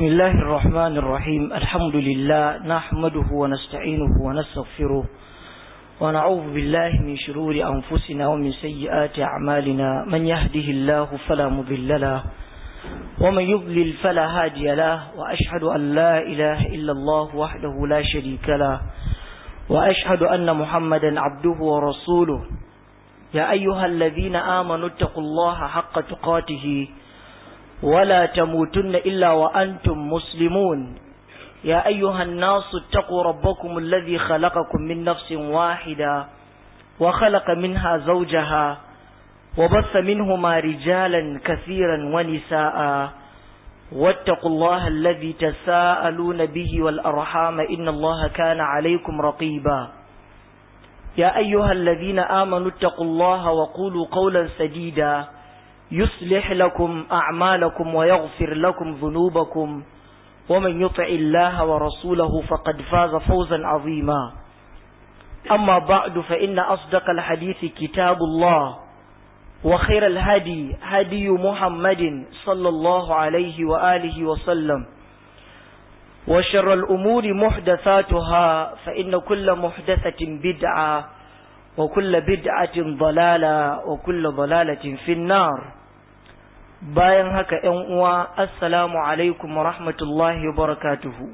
بسم الله الرحمن الرحيم الحمد لله نحمده ونستعينه ونستغفره ونعوذ بالله من شرور أنفسنا ومن سيئات أعمالنا من يهده الله فلا مضل له ومن يضلل فلا هادي له وأشهد أن لا إله إلا الله وحده لا شريك له وأشهد أن محمدا عبده ورسوله يا أيها الذين آمنوا اتقوا الله حق تقاته ولا تموتن إلا وأنتم مسلمون يا أيها الناس اتقوا ربكم الذي خلقكم من نفس واحدة وخلق منها زوجها وبث منهما رجالا كثيرا ونساء واتقوا الله الذي تساءلون به والأرحام إن الله كان عليكم رقيبا يا أيها الذين آمنوا اتقوا الله وقولوا قولا سديدا يصلح لكم أعمالكم ويغفر لكم ذنوبكم ومن يطع الله ورسوله فقد فاز فوزا عظيما أما بعد فإن أصدق الحديث كتاب الله وخير الهدي هدي محمد صلى الله عليه وآله وسلم وشر الأمور محدثاتها فإن كل محدثة بدعة وكل بدعة ضلالة وكل ضلالة في النار bayan haka ‘yan uwa assalamu alaikum wa rahmatullahi wa barakatuhu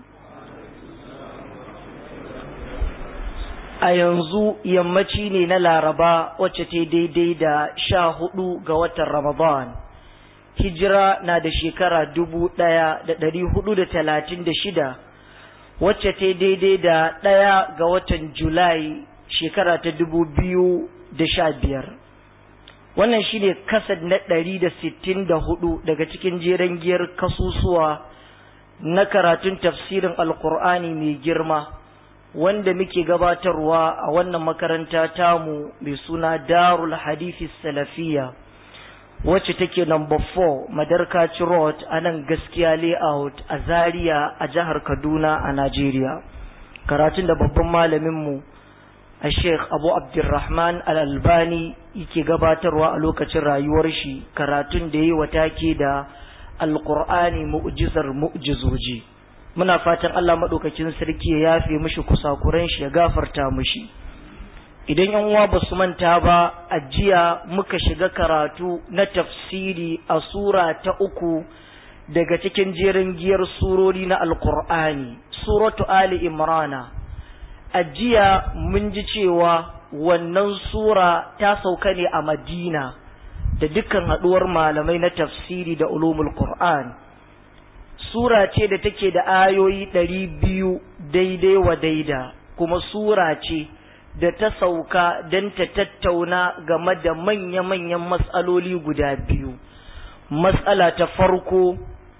a yanzu yammaci ne na laraba wacce ta daidai da sha hudu ga watan ramadan hijira na da shekara dubu ɗaya da ɗari hudu da talatin da shida wacce ta daidai da ɗaya ga watan julai shekara ta dubu biyu da sha biyar wannan shine kasad na ɗari da sittin da hudu daga cikin jeren giyar kasusuwa na karatun tafsirin alkur'ani mai girma wanda muke gabatarwa a wannan makaranta tamu mai suna darul hadithi salafiya wacce take number 4 madarkaci road a nan gaskiya layout a zaria a jihar kaduna a najeriya karatun da babban malaminmu a sheikh abu abdurrahman al-albani yake gabatarwa a lokacin rayuwar shi karatun da yi take da alkur'ani mu'jizar mu'jizoji muna fatan allah maɗaukakin sarki ya yafe mishi kusakuran shi ya gafarta mishi idan yan uwa ba su manta ba a jiya muka shiga karatu na tafsiri a sura ta uku daga cikin jerin giyar surori na alkur'ani suratu ali imrana a jiya mun ji cewa wannan sura ta sauka ne a madina da dukkan haɗuwar malamai na tafsiri da ulumul qur'an sura ce da take da ayoyi ɗari biyu daidai wa daida kuma sura ce da ta sauka don ta tattauna game da manya-manyan matsaloli guda biyu matsala ta farko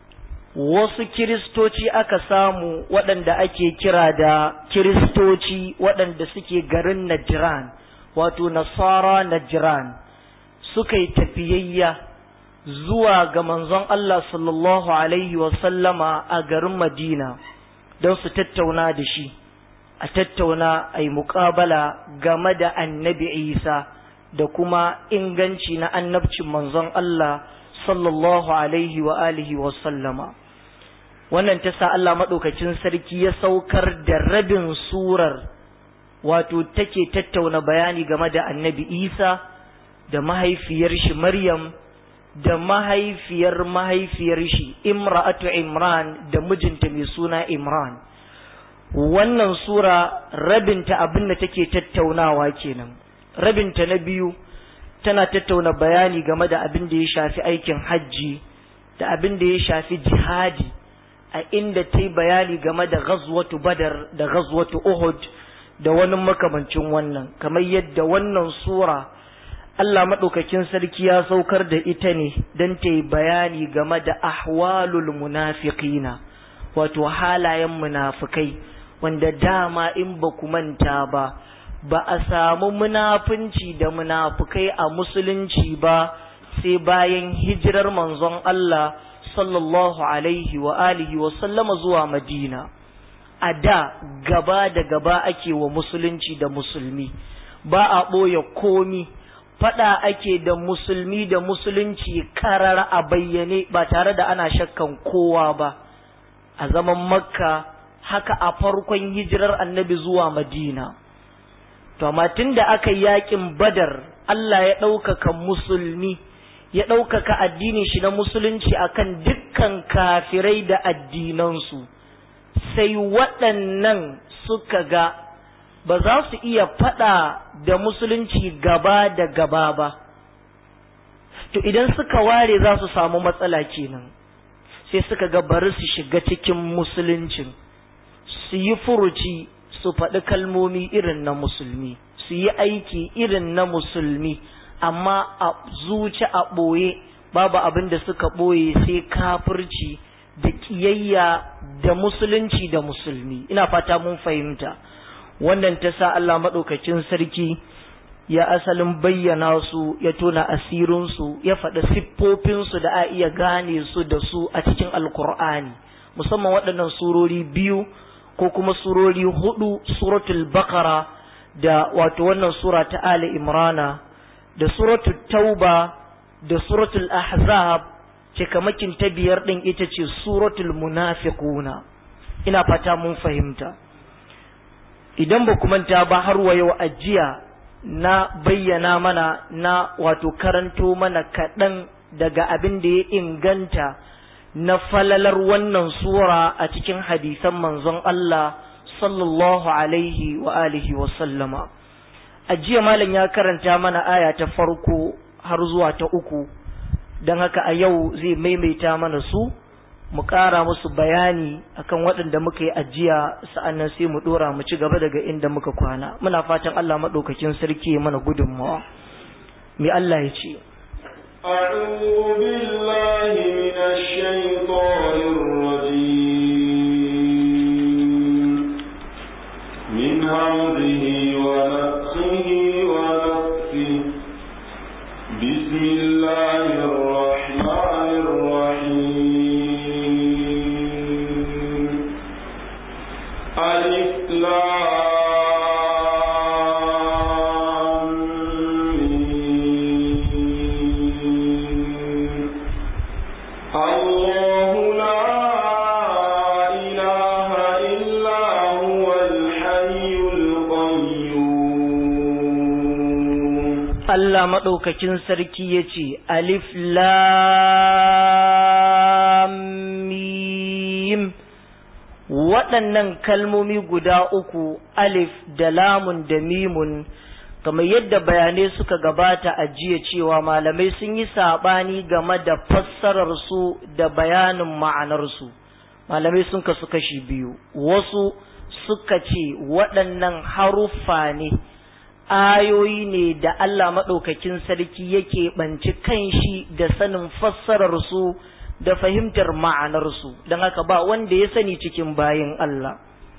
wasu kiristoci aka samu waɗanda ake kira da kiristoci waɗanda suke garin Najran wato Nasara Najran suka yi tafiyayya zuwa ga manzon Allah sallallahu Alaihi wasallama a garin Madina don su tattauna da shi a tattauna a yi muƙabala game da annabi Isa da kuma inganci na annabcin manzon Allah sallallahu alaihi wa alihi wa sallama wannan ta sa Allah maɗaukacin sarki ya saukar da rabin surar wato take tattauna bayani game da annabi isa da mahaifiyar shi maryam da mahaifiyar mahaifiyar shi imra'atu imran da mijinta mai suna imran wannan sura rabinta abin da take tattaunawa kenan rabinta na biyu tana tattauna bayani game da abin da ya shafi aikin hajji da abin da ya shafi jihadi a inda ta yi bayani game da ghazwatu badar da ghazwatu uhud da wani makamancin wannan kamar yadda wannan sura Allah maɗaukakin sarki ya saukar da ita ne don ta yi bayani game da ahwalul munafiqina wato halayen munafikai wanda dama in ba ku manta ba ba a samu munafunci da munafukai a musulunci ba sai bayan hijirar manzon Allah sallallahu alaihi wa alihi wa sallama zuwa Madina a da gaba da gaba ake wa musulunci da musulmi ba a ɓoye komi fada ake da musulmi da musulunci karar a bayyane ba tare da ana shakkan kowa ba a zaman makka haka a farkon hijirar annabi zuwa madina to amma tun da aka yakin badar Allah ya ɗaukaka musulmi ya ɗaukaka addinin shi na musulunci akan dukkan kafirai da addinansu sai waɗannan suka ga ba za su iya faɗa da musulunci gaba da gaba ba to idan suka ware za su samu matsala kenan sai suka ga bari su shiga cikin musuluncin su yi furuci su faɗi kalmomi irin na musulmi su yi aiki irin na musulmi amma a zuci a ɓoye babu abin da suka ɓoye sai kafirci da ƙiyayya da musulunci da musulmi ina fata mun fahimta wannan ta sa Allah maɗaukakin sarki ya asalin bayyana su ya tona asirinsu ya faɗi siffofinsu da a iya gane su da su a cikin alkur'ani musamman waɗannan surori biyu ko kuma surori hudu suratul bakara da wato wannan sura ta ali imrana da suratul tauba da suratul ahzab cikamakin ta biyar ɗin ita ce suratul munafiquna ina fata mun fahimta idan ba manta ba har wa yau ajiya na bayyana mana na wato karanto mana kaɗan daga abin da ya inganta na falalar wannan sura a cikin hadisan manzon Allah sallallahu alaihi wa alihi wa sallama a jiya malam ya karanta mana aya ta farko har zuwa ta uku don haka a yau zai maimaita mana su mu ƙara musu bayani akan waɗanda muka yi ajiya sa'annan sai mu ɗora mu ci gaba daga inda muka kwana muna fatan Allah maɗaukakin sarki mana gudunmawa me Allah ya ce أعوذ بالله من الشيطان الرجيم من همزه ونفخه ونفثه بسم الله الرحمن الرحيم ألف لام ميم. الله لا إله إلا هو الحي القيوم Allah maɗaukakin sarki ya ce alif lam mim waɗannan kalmomi guda uku alif da lamun da mimun kamar yadda bayanai suka gabata a jiya cewa malamai sun yi saɓani game da fassararsu da bayanin ma'anarsu malamai sun kasu kashi biyu wasu suka ce waɗannan haruffa ne ayoyi ne da Allah maɗaukakin sarki yake ɓanci kanshi da sanin fassararsu da fahimtar ma'anarsu don haka ba wanda ya sani cikin bayin Allah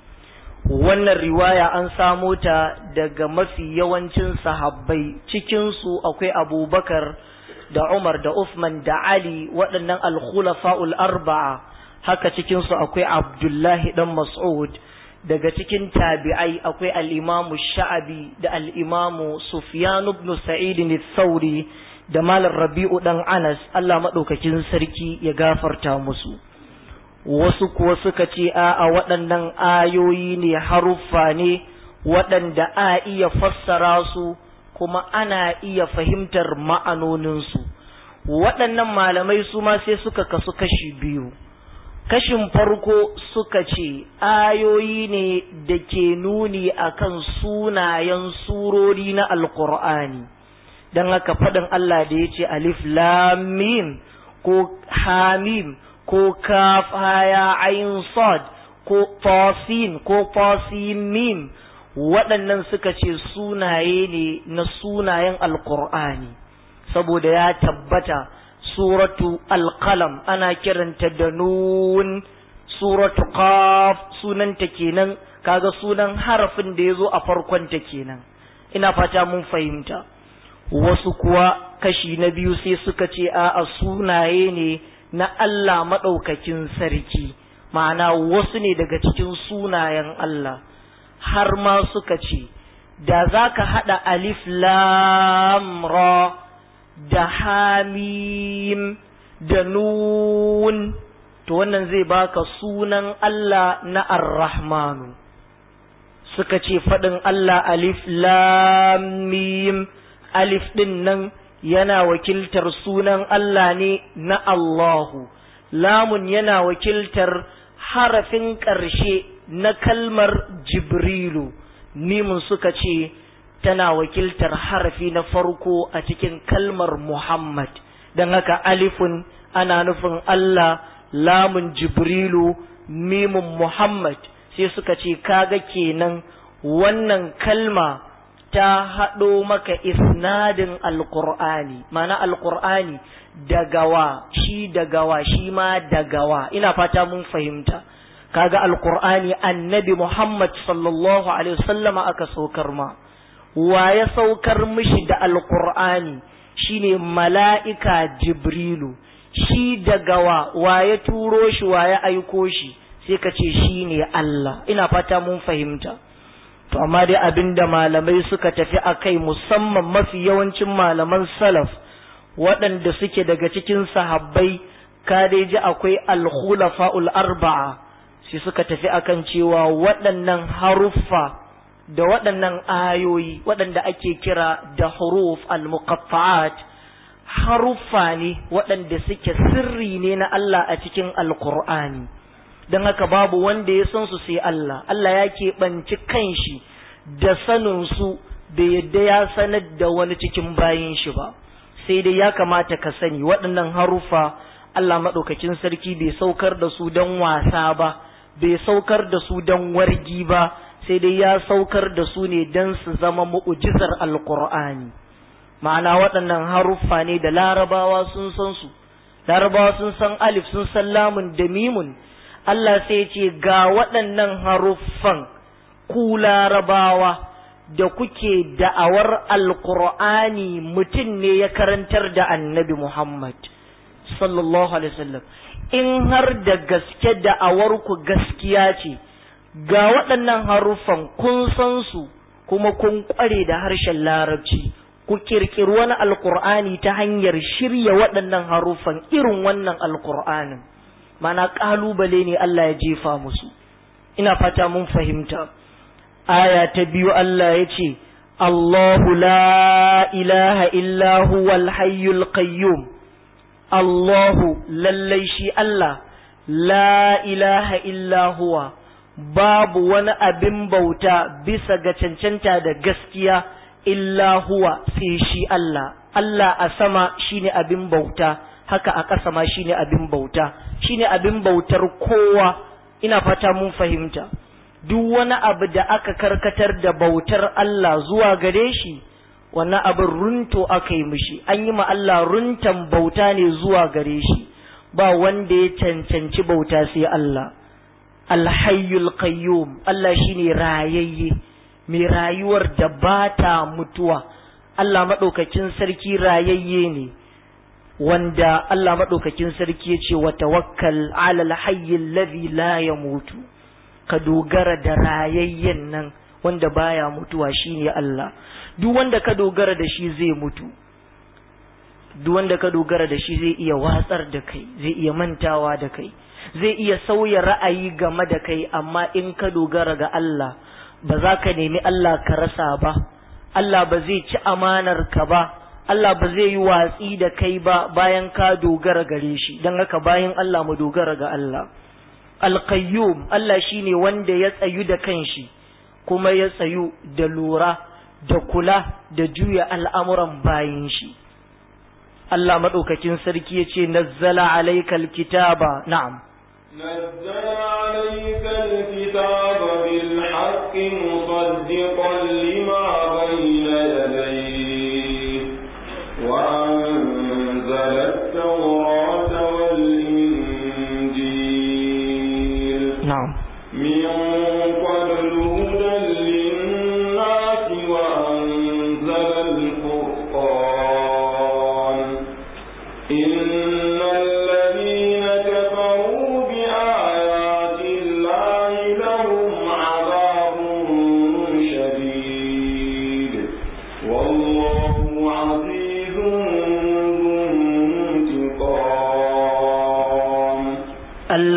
wannan riwaya an samo ta daga mafi yawancin sahabbai cikinsu akwai abubakar da umar da Uthman da ali waɗannan alkhulafa'ul arba'a haka cikinsu akwai abdullahi dan mas'ud daga cikin tabi'ai akwai al'imamu sha'abi da al'imamu sufyan ibn sa'id thauri da malar rabi'u dan anas Allah maɗaukakin sarki ya gafarta musu wasu kuwa suka ce a waɗannan ayoyi ne haruffa ne waɗanda a iya fassara su kuma ana iya fahimtar ma'anoninsu waɗannan malamai su ma sai suka kasu kashi biyu kashin farko suka ce ayoyi ne da ke nuni akan sunayen surori na alkur'ani don haka faɗin Allah da ya ce alif lamim ko hamim ko kaf haya ayin sad ko tasin ko tasimim waɗannan suka ce sunaye ne na sunayen alkur'ani saboda ya tabbata suratu alqalam ana kiranta da nun suratu qaf sunanta kenan kaga sunan harafin da ya zo a farkonta kenan ina fata mun fahimta wasu kuwa kashi na biyu sai suka ce a sunaye ne na Allah maɗaukakin sarki ma'ana wasu ne daga cikin sunayen Allah har ma suka ce da za ka haɗa alif lam ra da hamim da nun to wannan zai baka sunan Allah na ar-rahmanu suka ce faɗin Allah alif lam mim alif ɗin nan yana wakiltar sunan Allah ne na Allahu lamun yana wakiltar harafin ƙarshe na kalmar Jibrilu mimun suka ce tana wakiltar harafi na farko a cikin kalmar Muhammad don haka alifun ana nufin Allah lamun Jibrilu mimun Muhammad sai suka ce kaga kenan wannan kalma ta haɗo maka isnadin alƙur'ani mana alƙur'ani dagawa shi dagawa shi ma dagawa ina fata mun fahimta kaga alƙur'ani annabi muhammad sallallahu alaihi wasallama aka saukar ma wa ya saukar mishi da alƙur'ani shine mala'ika jibrilu shi dagawa wa ya turo shi wa ya aiko shi sai ka ce shi ne Allah ina fata mun fahimta to amma dai abinda malamai suka tafi a kai musamman mafi yawancin malaman salaf waɗanda suke daga cikin sahabbai ka dai ji akwai alkhulafa'ul arba'a sai suka tafi akan cewa waɗannan haruffa da waɗannan ayoyi waɗanda ake kira da huruf al-muqatta'at haruffa ne waɗanda suke sirri ne na Allah a cikin alkur'ani don haka babu wanda ya san su sai Allah Allah ya keɓanci kanshi da saninsu da yadda ya sanar da wani cikin bayin shi ba sai dai ya kamata ka sani waɗannan haruffa Allah maɗaukakin sarki bai saukar da su don wasa ba bai saukar da su don wargi ba sai dai ya saukar da su ne don su zama mu'ujizar alkur'ani ma'ana waɗannan haruffa ne da larabawa sun san su larabawa sun san alif sun san lamun da mimun Allah sai ce ga waɗannan haruffan ku larabawa da kuke da'awar alkur'ani mutum ne ya karantar da annabi Muhammad sallallahu alaihi wasallam in har da gaske da'awar ku gaskiya ce ga waɗannan haruffan kun san su kuma kun ƙware da harshen larabci ku kirkiri wani alkur'ani ta hanyar shirya waɗannan haruffan irin wannan alkur'anin mana ƙalubale ne Allah ya jefa musu ina fata mun fahimta aya ta biyu Allah ya ce Allahu la ilaha illa huwal hayyul qayyum Allahu lallai shi Allah la ilaha illa huwa babu wani abin bauta bisa ga cancanta da gaskiya illa huwa sai shi Allah Allah a sama shine abin bauta haka a ƙasa ma shine abin bauta shine abin bautar kowa ina fata mun fahimta duk wani abu da aka karkatar da bautar Allah zuwa gare shi wannan abin runto aka yi mishi an yi ma Allah runtan bauta ne zuwa gare shi ba wanda ya cancanci bauta sai Allah alhayyul qayyum Allah shine rayayye mai rayuwar da ba ta mutuwa Allah maɗaukakin sarki rayayye ne wanda Allah maɗaukakin sarki ya ce wa tawakkal ala alhayyil ladhi la yamutu ka dogara da rayayyen nan wanda baya mutuwa shine Allah duk wanda ka dogara da shi zai mutu duk wanda ka dogara da shi zai iya watsar da kai zai iya mantawa da kai zai iya sauya ra'ayi game da kai amma in ka dogara ga Allah ba za ka nemi Allah ka rasa ba Allah ba zai ci amanar ka ba Allah ba zai yi watsi da kai ba bayan ka dogara gare shi don haka bayan Allah mu dogara ga Allah alqayyum Allah shine wanda ya tsayu da kanshi kuma ya tsayu da lura da kula da juya al'amuran bayin shi Allah maɗaukakin sarki ya ce nazzala alaikal kitaba na'am نزل عليك الكتاب بالحق مصدقا لما بين يديه وأنزل التوراة والإنجيل na'am من قبل هدى للناس وأنزل الفرقان إن الذين كفروا بآيات الله لهم عذاب شديد والله عزيز ذو انتقام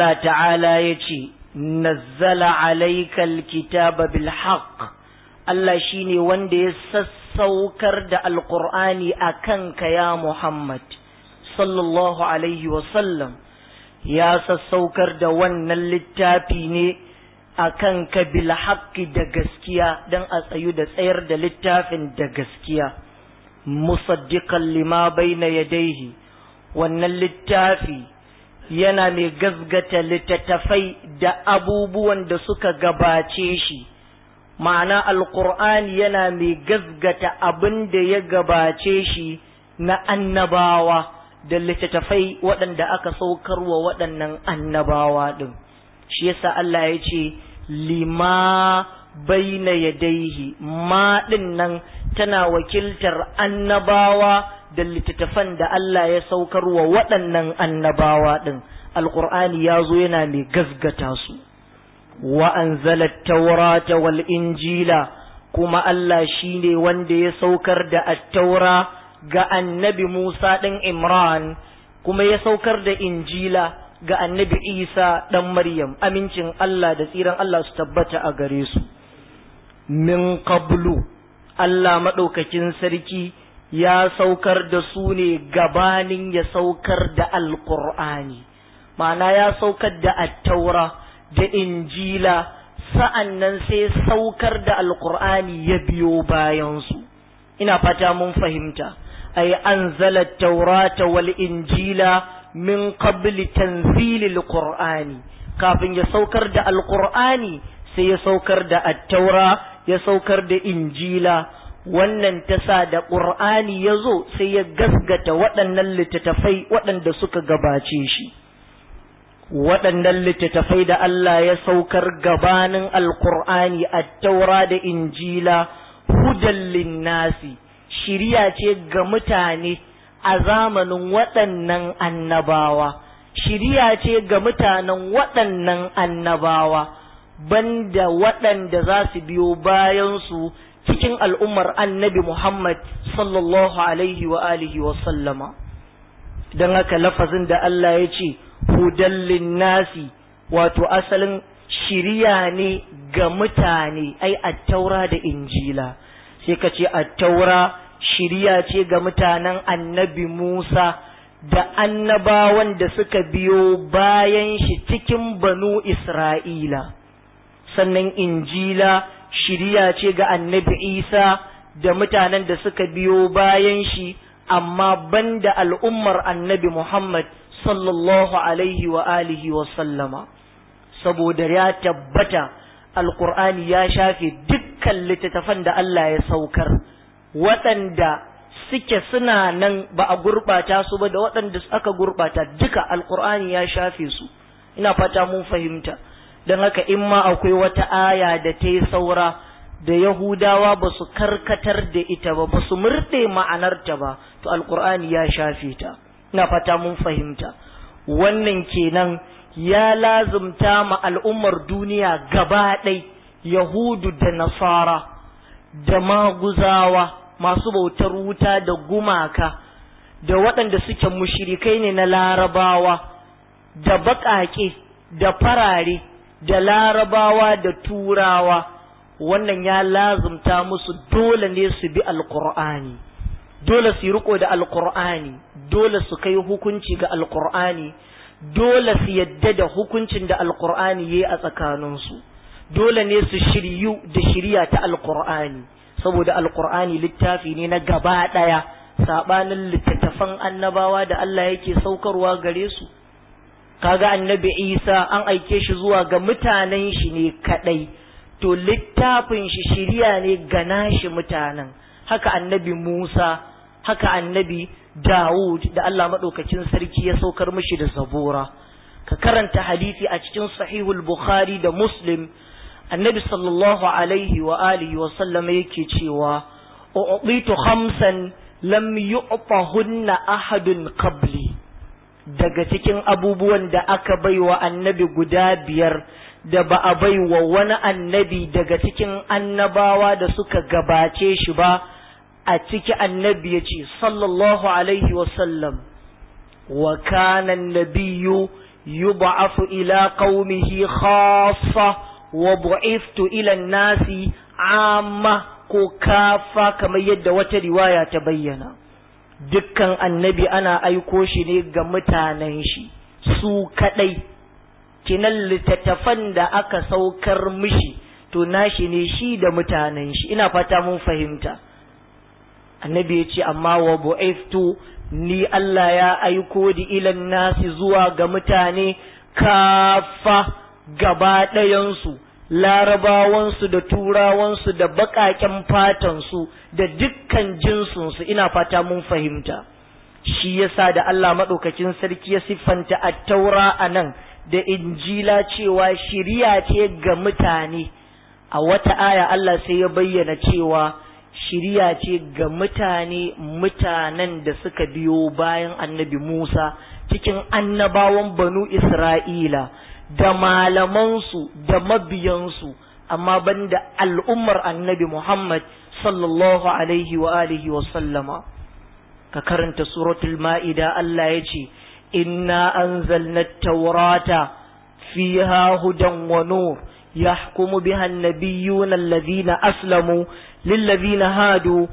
Allah ta'ala ya ce nazzala alaikal kitaba bil haqq Allah shine wanda ya sassaukar da alqur'ani akan ka ya Muhammad sallallahu alaihi wa sallam ya sassaukar da wannan littafi ne akan ka bil haqqi da gaskiya dan a tsayu da tsayar da littafin da gaskiya musaddiqan lima baina yadayhi wannan littafi yana mai gazgata littattafai da abubuwan da suka gabace shi ma'ana alkur'ani yana mai gazgata abin da ya gabace shi na annabawa da littattafai waɗanda aka saukarwa waɗannan annabawa ɗin shi yasa Allah ya ce lima baina yadaihi ma ɗin nan tana wakiltar annabawa da littattafan da Allah ya saukar wa waɗannan annabawa ɗin alƙur'ani ya zo yana mai gazgata su wa anzala taurata wal injila kuma Allah shi ne wanda ya saukar da attaura ga annabi Musa ɗin Imran kuma ya saukar da injila ga annabi Isa ɗan Maryam amincin Allah da tsiran Allah su tabbata a gare su min qablu Allah maɗaukakin sarki ya saukar da su ne gabanin ya saukar da alkur'ani ma'ana ya saukar da attaura da injila sa'an nan sai saukar da alkur'ani ya biyo bayansu ina fata mun fahimta ay anzala taurata wal injila min qabli tanzilil qur'ani kafin ya saukar da alkur'ani sai ya saukar da attaura ya saukar da injila wannan ta sa da ƙur'ani ya zo sai ya gasgata waɗannan littattafai waɗanda suka gabace shi waɗannan littattafai da Allah ya saukar gabanin alƙur'ani a taura da injila hudan linnasi shiriya ce ga mutane a zamanin waɗannan annabawa shiriya ce ga mutanen waɗannan annabawa banda waɗanda za su biyo bayansu cikin al'ummar annabi Muhammad sallallahu alaihi wa alihi wa sallama don haka lafazin da Allah ya ce hudallin nasi wato asalin shiriya ne ga mutane ai attaura da injila sai ka ce attaura shiriya ce ga mutanen annabi Musa da annabawan da suka biyo bayan shi cikin banu Isra'ila sannan injila shiriya ce ga annabi Isa da mutanen da suka biyo bayan shi amma banda al'ummar annabi Muhammad sallallahu alaihi wa alihi wa sallama saboda ya tabbata alkur'ani ya shafe dukkan littattafan da Allah ya saukar waɗanda suke suna nan ba a gurɓata su ba da waɗanda aka gurɓata duka alkur'ani ya shafe su ina fata mun fahimta don haka in ma akwai wata aya da ta yi saura da yahudawa ba su karkatar da ita ba ba su murɗe ma'anarta ba to alkur'ani ya shafe ta ina fata mun fahimta wannan kenan ya lazumta ma al'ummar duniya gaba ɗai yahudu da nasara da maguzawa masu bautar wuta da gumaka da waɗanda suke mushirikai ne na larabawa da baƙaƙe da farare da larabawa da turawa wannan ya lazumta musu dole ne su bi alƙur'ani dole su yi riko da alƙur'ani dole su kai hukunci ga alƙur'ani dole su yadda da hukuncin da alƙur'ani ya yi a tsakaninsu dole ne su shiryu da shirya ta alƙur'ani saboda alƙur'ani littafi ne na gaba ɗaya saɓanin littattafan annabawa da Allah yake saukarwa gare su kaga annabi isa an aike shi zuwa ga mutanen shi ne kadai to littafin shi shiriya ne ga nashi mutanen haka annabi musa haka annabi dawud da allah maɗaukacin sarki ya saukar mishi da zabura ka karanta hadisi a cikin sahihul bukhari da muslim annabi sallallahu alaihi wa alihi wa sallama yake cewa u'titu khamsan lam yu'tahunna ahadun qabli daga cikin abubuwan da aka bai wa annabi guda biyar da ba a bai wa wani annabi daga cikin annabawa da suka gabace shi ba a ciki annabi ya ce sallallahu alaihi wasallam wa kana nabiyu yub'athu ila qaumihi khassa wa bu'ithtu ila an-nasi amma ko kafa kamar yadda wata riwaya ta bayyana dukkan annabi ana aiko shi ne ga mutanen shi su kadai kinan littattafan da aka saukar mishi to nashi ne shi da mutanen shi ina fata mun fahimta annabi ya ce amma wa bu'iftu ni Allah ya aiko di ilan nasi zuwa ga mutane kafa gaba ɗayansu larabawansu da turawansu da baƙaƙen fatansu da dukkan jinsunsu ina fata mun fahimta shi yasa da Allah maɗaukakin sarki ya siffanta a taura a nan da injila cewa shiriya ce ga mutane a wata aya Allah sai ya bayyana cewa shiriya ce ga mutane mutanen da suka biyo bayan annabi Musa cikin annabawan banu Isra'ila da malamansu da mabiyansu amma banda al'ummar annabi Muhammad sallallahu alaihi wa alihi wa sallama ka karanta suratul ma'ida Allah ya ce inna anzalna taurata fiha hudan wa nur yahkumu biha an-nabiyyuna alladhina aslamu lilladhina hadu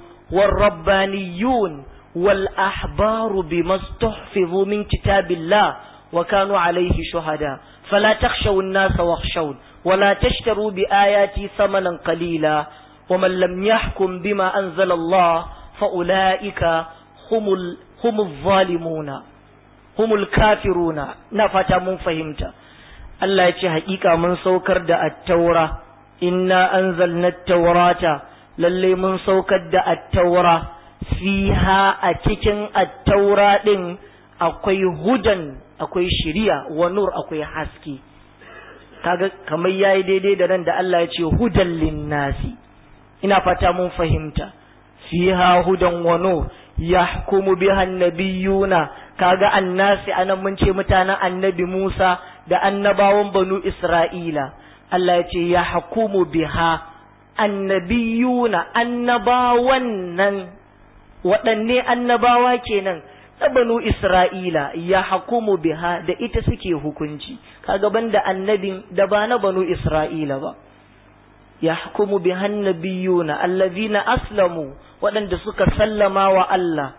والربانيون والأحبار بما استحفظوا من كتاب الله وكانوا عليه شهداء فلا تخشوا الناس واخشون ولا تشتروا بآياتي ثمنا قليلا ومن لم يحكم بما أنزل الله فأولئك هم, ال... هم الظالمون هم الكافرون نفتا من فهمت الله يتي حقيقة من سوكر دا التوراة إنا أنزلنا التوراة للي من سوكر دا التوراة فيها أتكن التوراة دين akwai hudan akwai shiriya wa nur akwai haske kaga kamar yayi daidai da nan da Allah ya ce hudan linnasi ina fata mun fahimta fiha hudan wa nur yahkumu biha annabiyuna kaga annasi anan mun ce mutanen annabi Musa da annabawan banu Isra'ila Allah ya ce yahkumu biha annabiyuna annabawan nan waɗanne annabawa kenan na banu Isra'ila ya hakumu biha da ita suke hukunci, kaga banda annabin da ba na banu Isra'ila ba. Ya hukumu bihan nabiyuna allazina aslamu waɗanda suka sallama wa Allah.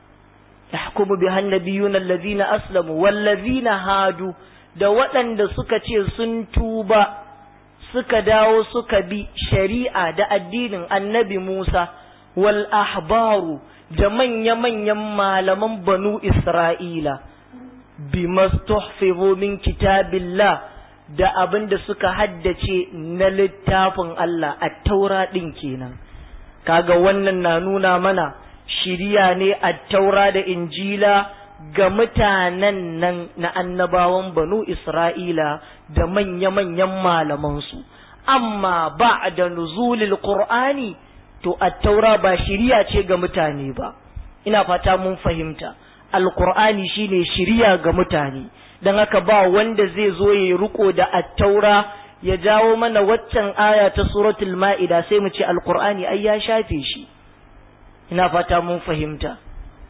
Ya hukumu bihan nabiyuna allazina aslamu wallazina hadu da waɗanda suka ce sun tuba suka dawo suka bi shari'a da addinin annabi Musa wal ahbaru da manya-manyan malaman banu Isra'ila, bi mastuhfizu min kitabillah da abin da suka haddace na littafin Allah a taura ɗin kenan. Kaga wannan na nuna mana shirya ne a taura da injila ga mutanen nan na annabawan banu Isra'ila da manya-manyan malamansu, amma ba da nuzulil Qur'ani to attaura ba shiriya ce ga mutane ba ina fata mun fahimta alqur'ani shine shiriya ga mutane dan haka ba wanda zai zo ya riko da attaura ya jawo mana waccan aya ta suratul ma'ida sai mu ce alqur'ani ai ya shafe shi ina fata mun fahimta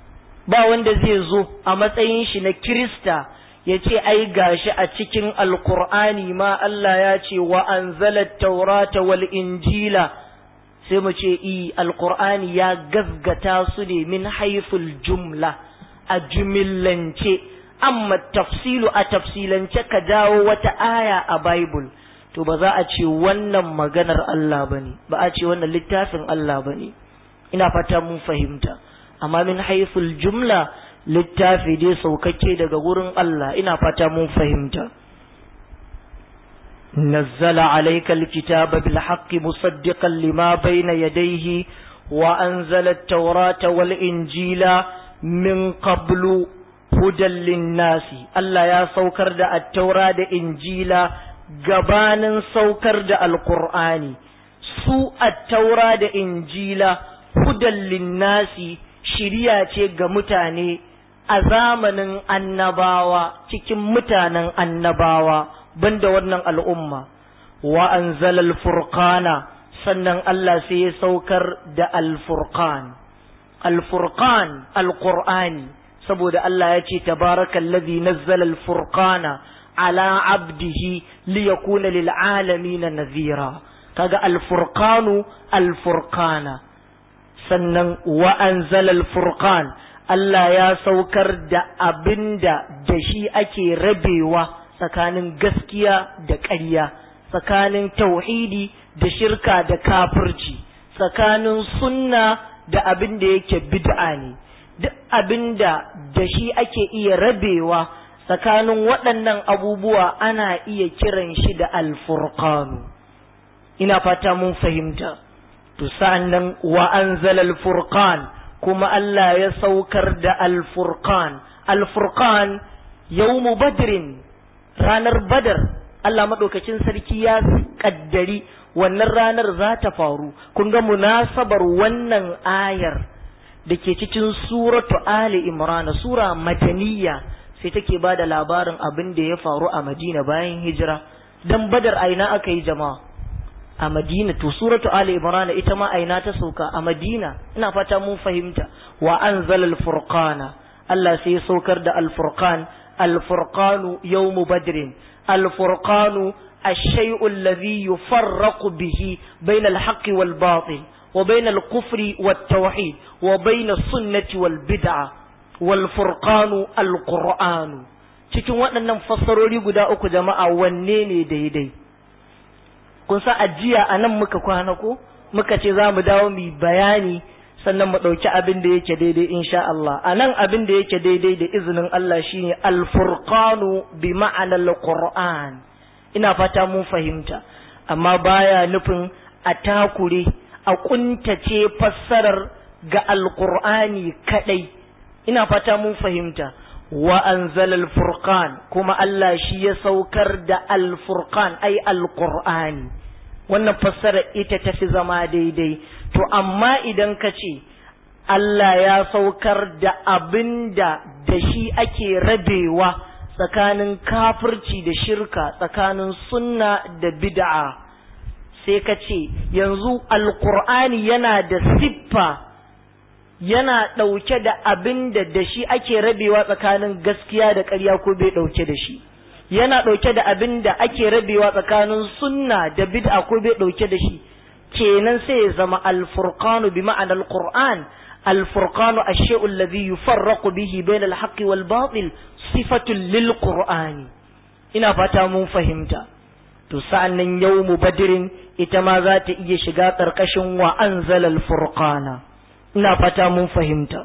ba wanda zai zo a matsayin shi na kirista ya ce ai gashi a cikin alqur'ani ma Allah ya ce wa anzala taurata wal injila sai mu ce i alkur'ani ya gazgata su ne min haiful jumla a jumillance amma tafsilu a tafsilance ka dawo wata aya a bible to ba za a ce wannan maganar Allah bane ba a ce wannan littafin Allah bane ina fata mun fahimta amma min haiful jumla littafi dai saukakke daga wurin Allah ina fata mun fahimta نزل عليك الكتاب بالحق مصدقا لما بين يديه وأنزل التوراة والإنجيل من قبل هدى للناس الله يا سوكر دا التوراة دا إنجيل gabanin saukar da alkur'ani su attaura da injila hudan linnasi shiriya ce ga mutane a zamanin annabawa cikin mutanen annabawa banda wannan al'umma wa anzala al-furqana sannan Allah sai ya saukar da al-furqan al-furqan al-qur'ani saboda Allah ya ce tabarakallazi nazzala al-furqana ala abdihi liyakuna lil alamin nadhira kaga al-furqanu al-furqana sannan wa anzala al-furqan Allah ya saukar da abinda da shi ake rabewa tsakanin gaskiya da ƙarya tsakanin tauhidi da shirka da kafirci tsakanin sunna da abin da yake bid'a ne duk abin da da shi ake iya rabewa tsakanin waɗannan abubuwa ana iya kiran shi da alfurqanu ina fata mun fahimta to sa'annan wa anzala alfurqan kuma Allah ya saukar da alfurqan alfurqan yawmu badrin ranar badar Allah maɗaukacin sarki ya kaddari wannan ranar za ta faru kun ga munasabar wannan ayar da ke cikin suratu Ali Imran sura madaniya sai take ba da labarin abin da ya faru a Madina bayan hijira dan badar aina aka yi jama'a a Madina to suratu Ali Imran ita ma aina ta sauka a Madina ina fata mun fahimta wa anzalal furqana Allah sai ya saukar da al-furqan al-furqanu yawmu badrin al-furqanu الشيء الذي يفرق به بين الحق والباطل وبين الكفر والتوحيد وبين السنة والبدعة والفرقان القرآن cikin waɗannan fassarori guda uku jama'a wanne ne daidai kun sa ajiya a nan muka kwana ko muka ce za mu dawo mu bayani sannan mu ɗauki abin da yake daidai insha Allah a nan abin da yake daidai da izinin Allah shine alfurqanu bi ma'anar qur'an ina fata mun fahimta amma baya nufin a takure a kuntace fassarar ga alqur'ani kadai ina fata mun fahimta wa anzalal furqan kuma Allah shi ya saukar da alfurqan ai alqur'ani wannan fassara ita tafi zama daidai to amma idan ka ce Allah ya saukar da abinda da shi ake rabewa tsakanin kafirci da shirka tsakanin sunna da bid'a sai ka ce yanzu alkur'ani yana da siffa yana ɗauke da abin da da shi ake rabewa tsakanin gaskiya da ƙarya ko bai ɗauke da shi yana ɗauke da abin da ake rabewa tsakanin sunna da bid'a ko bai ɗauke da shi kenan sai ya zama alfurqanu bi ma'anar alqur'an الفرقان الشيء الذي يفرق به بين الحق والباطل صفة للقرآن ina fata mun fahimta to sa'annan yawmu badrin ita ma za ta iya shiga ƙarƙashin wa anzalal furqana ina fata mun fahimta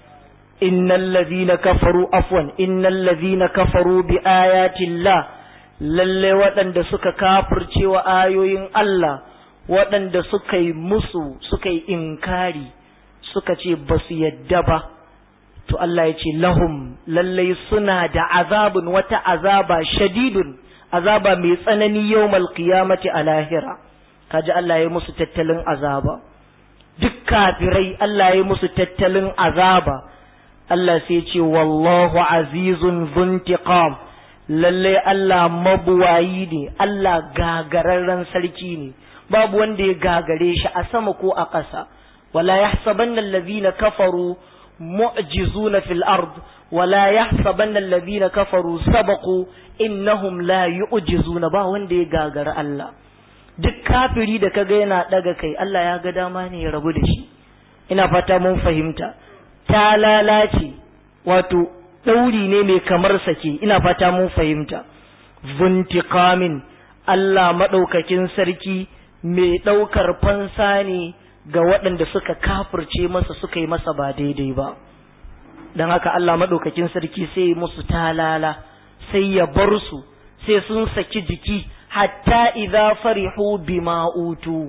innal ladhina kafaru afwan innal ladhina kafaru bi ayati llah lalle waɗanda suka kafirce wa ayoyin Allah waɗanda suka yi musu suka yi inkari suka ce ba su yadda ba to Allah ya ce lahum lallai suna da azabun wata azaba shadidun azaba mai tsanani yawmal qiyamati a lahira kaji Allah ya musu tattalin azaba duk kafirai Allah ya musu tattalin azaba Allah sai ce wallahu azizun zuntiqam lallai Allah mabuwayi ne Allah gagararren sarki ne babu wanda ya gagare shi a sama ko a ƙasa ولا يحسبن الذين كفروا معجزون في الأرض ولا يحسبن الذين كفروا سبقوا إنهم لا يعجزون با wanda ya gagara Allah duk kafiri da kaga yana daga kai Allah ya ga dama ne ya rabu da shi ina fata mun fahimta ta lalace wato ɗauri ne mai kamar sake ina fata mun fahimta zuntiqamin Allah maɗaukakin sarki mai ɗaukar fansa ne ga waɗanda suka kafirce masa suka yi masa ba daidai ba don haka Allah maɗaukakin sarki sai musu talala sai ya bar su sai sun saki jiki hatta idza farihu bima utu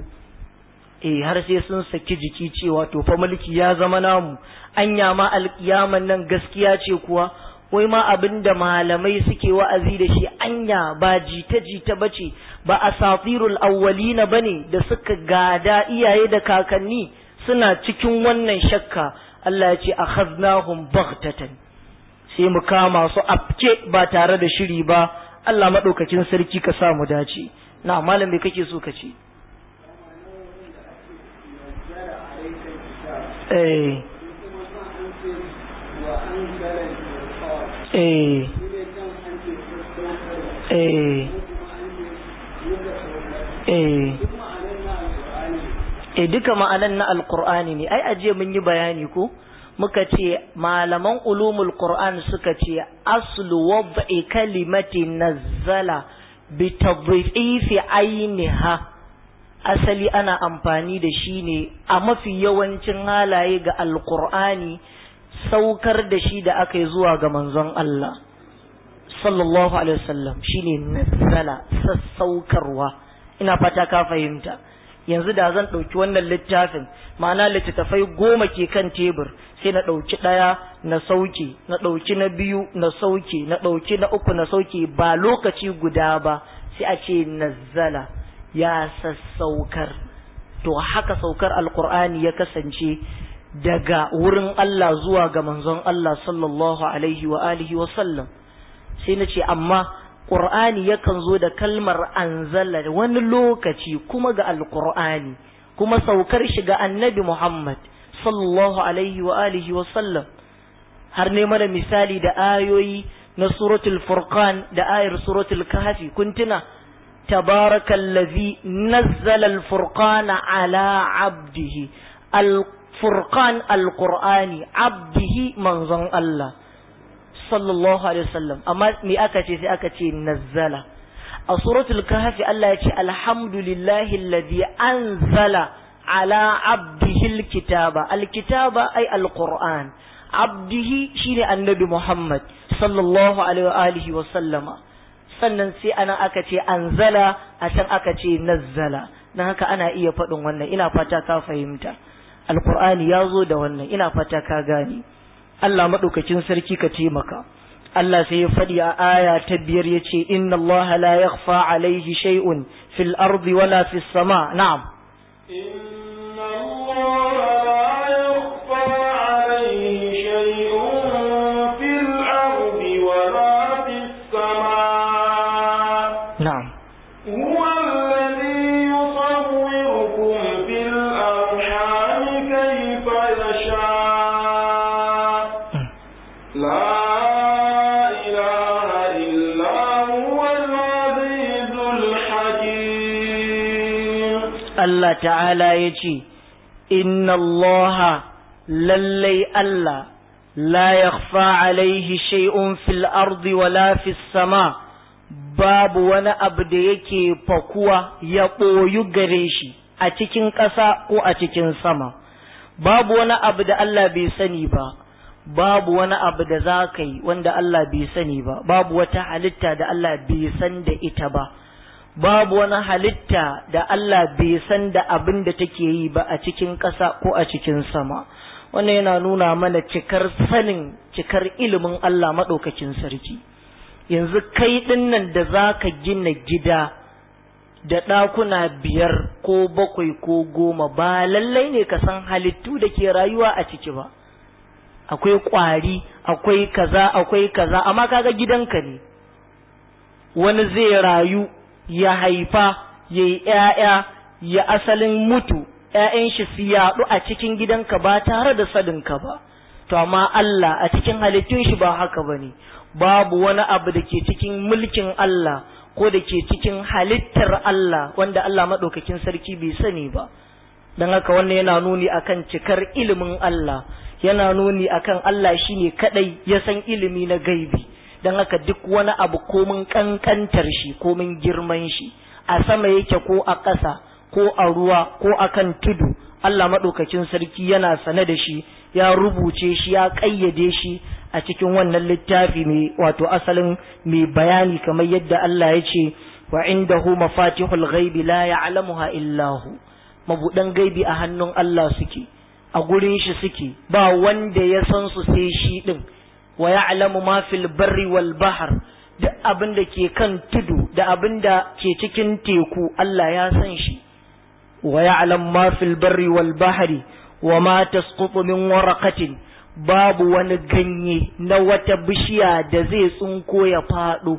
eh har sai sun saki jiki cewa to fa mulki ya zama namu anya ma alkiyaman nan gaskiya ce kuwa wai ma abinda malamai suke wa'azi da shi anya ba jita jita bace ba asatirul awwalina bane da suka gada iyaye da kakanni suna cikin wannan shakka Allah ya ce akhadnahum baghtatan sai mu kama su afke ba tare da shiri ba Allah madaukakin sarki ka sa mu dace na malam me kake so ka ce eh eh eh eh eh duka ma'anan na alqur'ani ne ai aje mun yi bayani ko muka ce malaman ulumul qur'an suka ce aslu wad'i kalimati nazzala bi tadhifi ainiha asali ana amfani da shi ne a mafi yawancin halaye ga alqur'ani saukar da shi da aka yi zuwa ga manzon Allah sallallahu alaihi wasallam shine nazzala sassaukarwa ina fata ka fahimta yanzu da zan ɗauki wannan littafin ma'ana littattafai goma ke kan tebur sai na ɗauki ɗaya na sauke na ɗauki na biyu na sauke na ɗauki na uku na sauke ba lokaci guda ba sai a ce nazzala ya sassaukar to haka saukar alkur'ani ya kasance daga wurin Allah zuwa ga manzon Allah sallallahu alaihi wa alihi wa sallam sai na ce amma Qur'ani yakan zo da kalmar anzala wani lokaci kuma ga alqur'ani kuma saukar shi ga annabi Muhammad sallallahu alaihi wa alihi wa sallam har ne mana misali da ayoyi na suratul furqan da ayar suratul kahfi kun tuna tabarakallazi nazzala alfurqana ala abdihi alfurqan alqur'ani abdihi manzon Allah sallallahu alaihi wasallam amma me aka ce sai aka ce nazzala a suratul kahfi Allah ya ce alhamdulillahi alladhi anzala ala abdihi alkitaba alkitaba ay alquran abdihi shine annabi Muhammad sallallahu alaihi wa alihi wa sallama sannan sai ana aka ce anzala a can aka ce nazzala dan haka ana iya faɗin wannan ina fata ka fahimta alqur'ani ya zo da wannan ina fata ka gane Allah maɗaukakin sarki ka taimaka. Allah sai ya faɗi a aya ta biyar ya ce, Inna Allah la yakhfa alaihi shay'un fil ardi wala fis sama. Na'am. Inna Allah la yakhfa alaihi shay'un fil ardi wala fis sama. Na'am. هو الذي يصوركم في الأرحام كيف يشاء لا إله إلا هو العزيز الحكيم Allah ta'ala ya ce, Inna Allah lallai Allah la yakhfa alaihi shay'un fil ardi wala fis sama babu wani abu da yake fakuwa ya ɓoyu gare shi a cikin ƙasa ko a cikin sama babu wani abu da Allah bai sani ba babu wani abu da za ka yi wanda Allah bai sani ba babu wata halitta da Allah bai san da ita ba babu wani halitta da Allah bai san da abin da take yi ba a cikin ƙasa ko a cikin sama wannan yana nuna mana cikar sanin cikar ilimin Allah maɗaukakin sarki yanzu kai ɗinnan da za ka gina gida da ɗakuna biyar ko bakwai ko goma ba lallai ne ka san halittu da ke rayuwa a ciki ba akwai ƙwari akwai kaza akwai kaza amma kaga gidanka ne wani zai rayu ya haifa ya yi ‘ya'ya ya asalin mutu ‘ya'yan shi su yaɗu a cikin gidanka ba tare da sadinka ba to amma Allah a cikin halittun shi ba haka ba ne babu wani abu da ke cikin mulkin Allah ko da ke cikin halittar Allah wanda Allah maɗaukakin sarki bai sani ba don haka wannan yana nuni akan cikar ilimin Allah yana nuni akan Allah shine kadai ya san ilimi na gaibi don haka duk wani abu komin kankantar shi komin girman shi a sama yake ko a ƙasa ko a ruwa ko a kan tudu Allah maɗaukakin sarki yana sane da shi ya rubuce shi ya ƙayyade shi a cikin wannan littafi mai wato asalin mai bayani kamar yadda Allah ya ce wa indahu mafatihul ghaibi la ya'lamuha illa hu mabudan gaibi a hannun Allah suke a gurin shi suke ba wanda ya san su sai shi din wa ya'lamu ma fil barri wal bahr duk abin da ke kan tudu da abin da ke cikin teku Allah ya san shi wa ya'lam ma fil barri wal bahri wa ma tasqutu min waraqatin babu wani ganye na wata bishiya da zai tsunko ya fado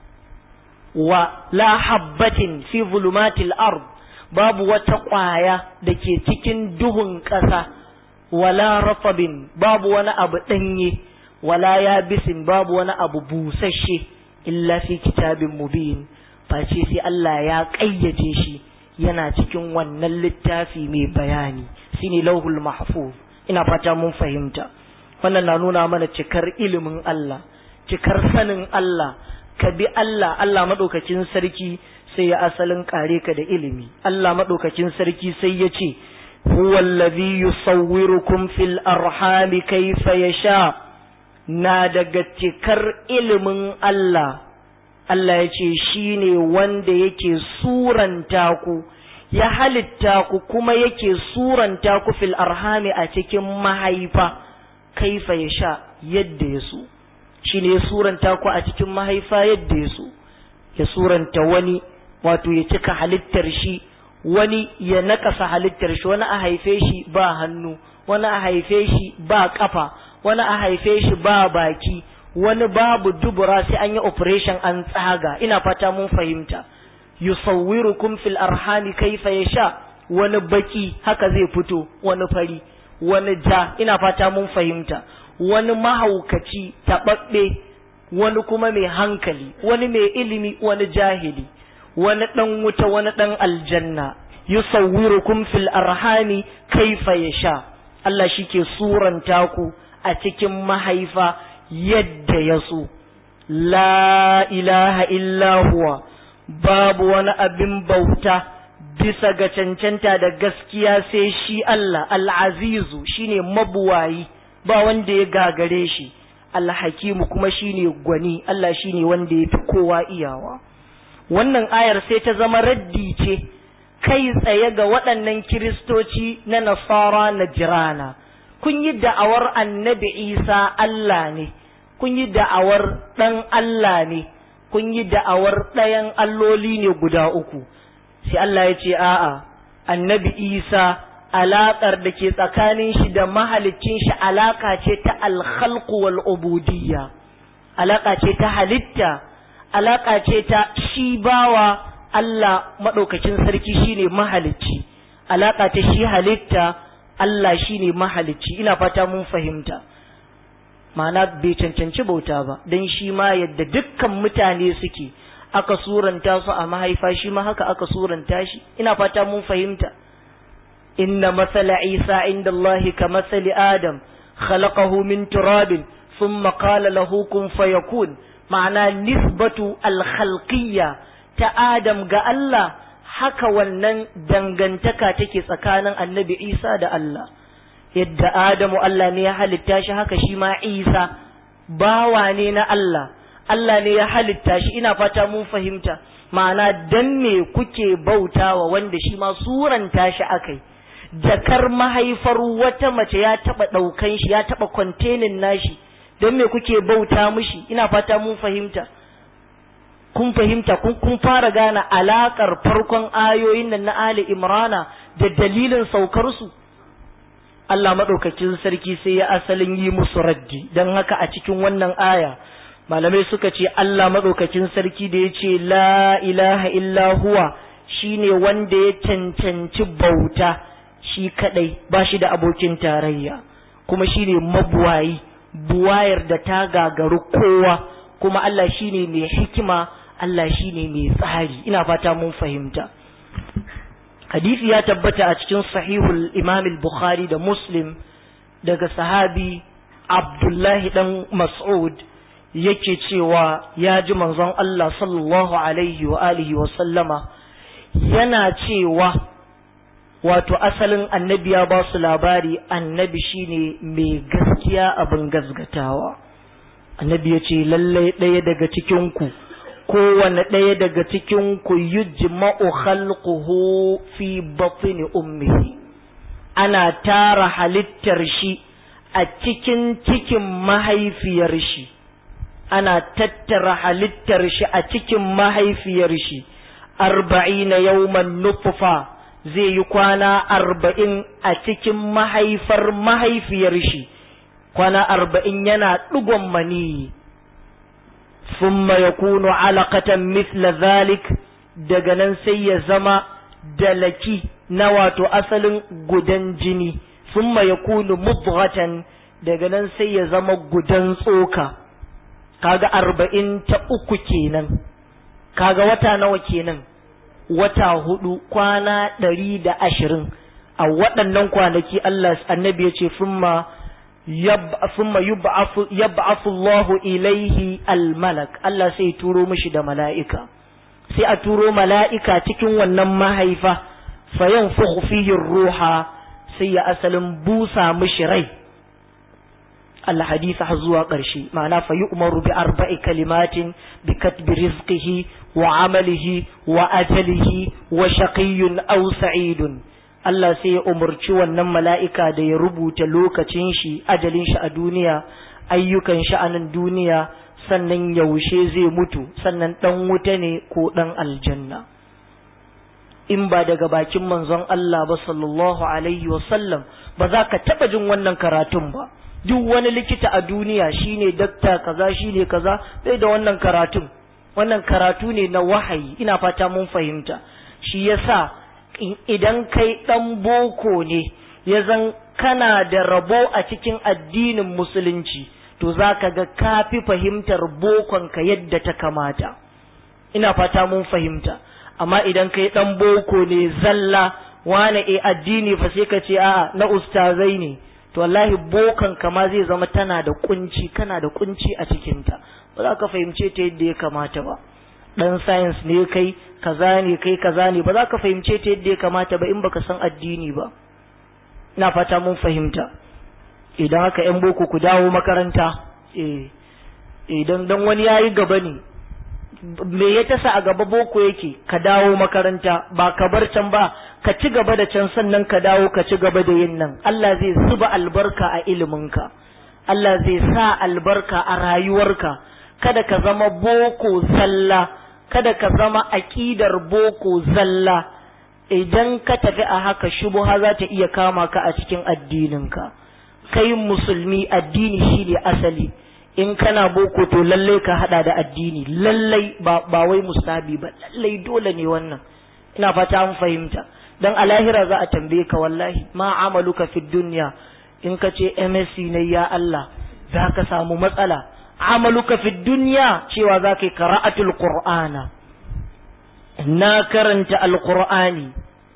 wa la habbatin fi zulumatil ard babu wata ƙwaya da ke cikin duhun ƙasa wala rafabin babu wani abu ɗanye wala ya bisin babu wani abu busasshe illa fi kitabin mubin face sai Allah ya ƙayyace shi yana cikin wannan littafi mai bayani shine lauhul mahfuz ina fata mun fahimta wannan na nuna mana cikar ilimin Allah cikar sanin Allah ka bi Allah Allah madaukakin sarki sai ya asalin kare ka da ilimi Allah madaukakin sarki sai ya ce huwa allazi yusawwirukum fil arhami kayfa yasha na daga cikar ilimin Allah Allah ya ce shi ne wanda yake suranta ku ya halitta ku kuma yake suranta ku fil arhami a cikin mahaifa kaifa ya sha yadda ya so shi ne ya suranta ku a cikin mahaifa yadda ya so ya suranta wani wato ya cika halittar shi wani ya nakasa halittar shi wani a haife shi ba hannu wani a haife shi ba kafa wani a haife shi ba baki wani babu dubura sai an yi operation an tsaga ina fata mun fahimta yusawwirukum fil arhami kaifa yasha wani baki haka zai fito wani fari wani ja ina fata mun fahimta wani mahaukaci taɓaɓɓe wani kuma mai hankali wani mai ilimi wani jahili wani ɗan wuta wani ɗan aljanna yusawwirukum fil arhami kaifa yasha Allah shi ke suranta ku a cikin mahaifa yadda ya so, La ilaha illa huwa, babu wani abin bauta bisa ga cancanta da gaskiya sai shi Allah, al'azizu shi ne mabuwayi, ba wanda ya gagare shi, alhakimu kuma shi ne gwani, Allah shi ne wanda ya fi kowa iyawa. Wannan ayar sai ta zama raddi ce, kai tsaye ga waɗannan kiristoci na nasara na jirana. kun yi da'awar annabi isa Allah ne, kun yi da'awar ɗan Allah ne, kun yi da'awar ɗayan alloli ne guda uku, sai Allah ya ce a'a, annabi isa alaƙar da ke tsakanin shi da mahalicin shi alaƙa ce ta alkhalqu wal ubudiyya alaƙa ce ta halitta, alaƙa ce ta shi bawa Allah maɗaukacin sarki shine mahalicci, alaƙa ta shi halitta Allah shi ne mahalicci ina fata mun fahimta ma'ana bai cancanci bauta ba don shi ma yadda dukkan mutane suke aka suranta su a mahaifa shi ma haka aka suranta shi ina fata mun fahimta inna masala isa inda Allah ka masali adam khalaqahu min turabin thumma qala lahu kun fayakun ma'ana nisbatu al-khalqiyya ta adam ga Allah haka wannan dangantaka take tsakanin annabi Isa da Allah yadda Adamu Allah ne ya halitta shi haka shi ma Isa bawa ne na Allah Allah ne ya halitta shi ina fata mun fahimta ma'ana dan me kuke bautawa wanda shi ma suranta shi akai jakar mahaifar wata mace ya taba daukan shi ya taba kwantenin nashi dan me kuke bauta mishi ina fata mun fahimta kun fahimta kun fara gane alakar farkon ayoyin nan na Ali Imrana da dalilin saukar su Allah madaukakin sarki sai ya asalin yi musu raddi dan haka a cikin wannan aya malamai suka ce Allah madaukakin sarki da ya ce la ilaha illa huwa shine wanda ya cancanci bauta shi kadai ba shi da abokin tarayya kuma shine mabuwayi buwayar da ta gagaru kowa kuma Allah shine mai hikima Allah shi ne mai tsari ina fata mun fahimta hadisi ya tabbata a cikin sahihul imam bukhari da muslim daga sahabi abdullahi dan mas'ud yake cewa ya ji manzon Allah sallallahu alaihi wa alihi wa sallama yana cewa wato asalin annabi ya ba su labari annabi shine mai gaskiya abin gazgatawa annabi ya ce lallai ɗaya daga cikinku kowane ɗaya daga cikin ku yujma'u khalquhu fi batni ummihi ana tara halittar shi a cikin cikin mahaifiyar shi ana tattara halittar shi a cikin mahaifiyar shi arba'ina yawman nutfa zai yi kwana arba'in a cikin mahaifar mahaifiyar shi kwana arba'in yana ɗigon maniyi ثم يكون علقة مثل ذلك daga nan sai ya zama dalaki na wato asalin gudan jini thumma yakunu mudghatan daga nan sai ya zama gudan tsoka kaga arba'in ta uku kenan kaga wata nawa kenan wata hudu kwana ɗari da ashirin a waɗannan kwanaki Allah annabi ya ce fumma fumma yab'athu Allahu ilaihi almalak Allah sai turo mishi da mala'ika sai a turo mala'ika cikin wannan mahaifa fayan fihi ruha sai ya asalin busa mishi rai Allah hadisa har zuwa ƙarshe ma'ana fa yi umaru bi arba'i kalimatin bi katbi rizqihi wa amalihi wa ajalihi wa shaqiyyun aw sa'idun Allah sai ya umarci wannan mala'ika da ya rubuta lokacin shi ajalin shi a duniya ayyukan shi a nan duniya sannan yaushe zai mutu sannan dan wuta ne ko dan aljanna in ba daga bakin manzon Allah ba sallallahu alaihi wa sallam ba za ka taba jin wannan karatun ba duk wani likita a duniya shine dakta kaza shine kaza bai da wannan karatun wannan karatu ne na wahayi ina fata mun fahimta shi yasa idan kai dan boko ne ya zan kana da rabo a cikin addinin musulunci to zaka ga kafi fahimtar bokon ka yadda ta kamata ina fata mun fahimta amma idan kai dan boko ne zalla wane e addini fa sai ka ce a'a na ustazai ne to wallahi bokan kama zai zama tana da kunci kana da kunci a cikinta ba za ka fahimce ta yadda ya kamata ba dan science ne kai kaza ne kai kaza ne ba za ka fahimce ta yadda ya kamata ba in baka san addini ba na fata mun fahimta idan haka yan boko ku dawo makaranta eh idan dan wani yayi gaba ne me ya tasa a gaba boko yake ka dawo makaranta ba ka bar can ba ka ci gaba da can sannan ka dawo ka ci gaba da yin nan Allah zai zuba albarka a iliminka Allah zai sa albarka a rayuwarka kada ka zama boko zalla kada ka zama aƙidar boko zalla idan ka tafi a haka shubuha za ta iya kama ka a cikin addininka kai musulmi addini shine asali in kana boko to lallai ka hada da addini lallai ba, ba wai mustabi ba lallai dole ne wannan ina fata an fahimta dan a lahira za a tambaye ka wallahi ma amaluka fi dunya in ka ce MSc ne ya Allah za ka samu matsala amaluka fi dunya cewa za ka yi qara'atul qur'ana na karanta alqur'ani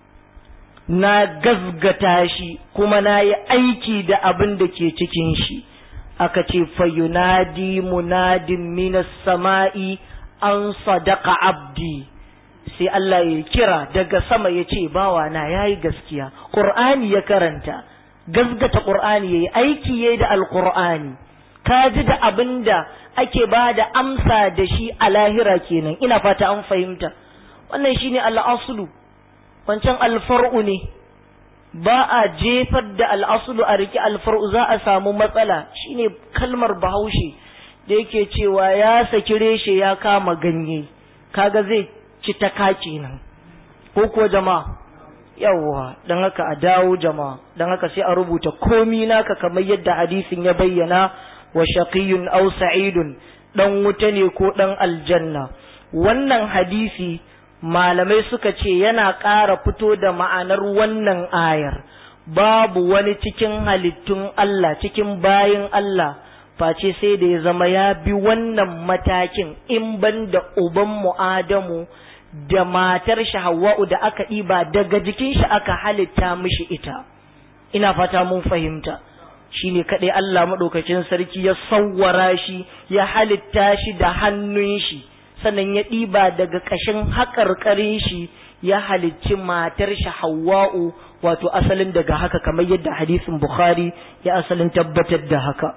na gazgata shi kuma na yi aiki da abin da ke cikin shi aka ce fayunadi munadin minas sama'i an sadaka abdi sai Allah ya kira daga sama ya ce bawa na ya yi gaskiya ƙur'ani ya karanta gazgata ƙur'ani ya yi aiki ya da alƙur'ani ka ji da abin da ake ba da amsa da shi a lahira kenan ina fata an fahimta wannan shine al'asulu wancan alfar'u ne ba a jefar da al'asulu a riki alfar'u za a samu matsala shine kalmar bahaushe da yake cewa ya saki reshe ya kama ganye kaga zai ci ta kaci nan ko kuwa jama'a yawwa don haka a dawo jama'a don haka sai a rubuta komi naka kamar yadda hadisin ya bayyana wa shaqiyun aw sa'idun dan wuta ne ko dan aljanna wannan hadisi malamai suka ce yana ƙara fito da ma'anar wannan ayar babu wani cikin halittun Allah cikin bayin Allah face sai da ya zama ya bi wannan matakin in ban da ubanmu Adamu da matar shi Hawwa'u da aka ɗiba daga jikin shi aka halitta mishi ita ina fata mun fahimta shine kaɗai Allah maɗaukacin sarki ya sawwara shi ya halitta shi da hannun shi sannan ya ɗiba daga ƙashin haƙarƙarin shi ya halicci matar shi Hawwa'u wato asalin daga haka kamar yadda hadisin Bukhari ya asalin tabbatar da haka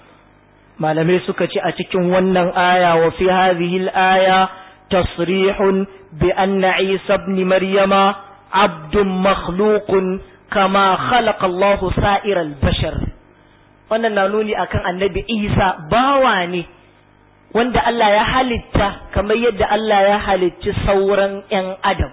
malamai suka ce a cikin wannan aya wa fi hadhihi al-aya tasrihun bi anna Isa ibn Maryama abdun makhluqun kama khalaqa Allah sa'ir al-bashar wannan na nuni akan annabi Isa bawa ne wanda Allah ya halitta kamar yadda Allah ya halicci sauran 'yan adam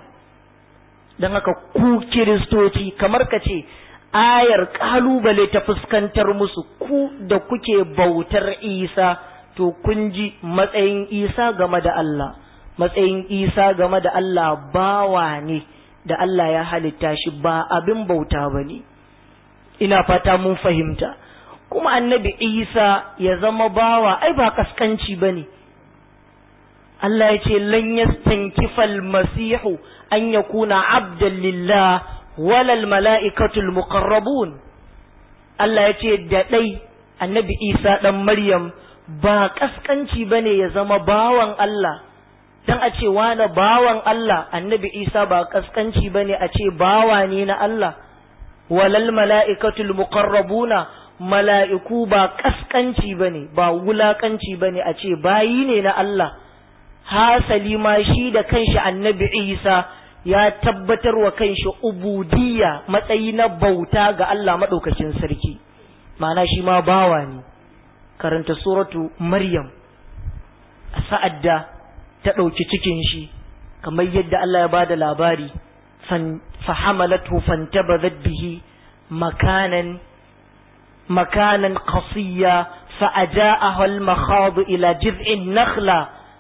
don haka ku kiristoci kamar ka ce ayar kalubale ta fuskantar musu ku da kuke bautar isa to kun ji matsayin isa game da Allah matsayin isa game da Allah bawa ne da Allah ya halitta shi ba abin bauta ba ne ina fata mun fahimta kuma annabi isa ya zama bawa ai ba kaskanci ba ne Allah ya ce lan yastankifal masihu an yakuna abdan lillah walal mala'ikatul muqarrabun Allah ya ce da ɗai annabi isa ɗan maryam ba kaskanci ba ne ya zama bawan Allah dan a ce wani bawan Allah annabi isa ba kaskanci ba ne a ce bawa ne na Allah walal mala'ikatul muqarrabuna mala'iku ba kaskanci ba ne ba wulakanci ba ne a ce bayi ne na Allah hasali ma shi da kanshi annabi isa ya tabbatar wa kanshi ubudiyya matsayi na bauta ga Allah maɗaukacin sarki ma'ana shi ma bawa ne karanta suratu maryam a sa'ad da ta ɗauki cikin shi kamar yadda Allah ya bada labari fahamalatu fantabazat bihi makanan makanan qasiyya فأجاءها المخاض إلى جذع النخلة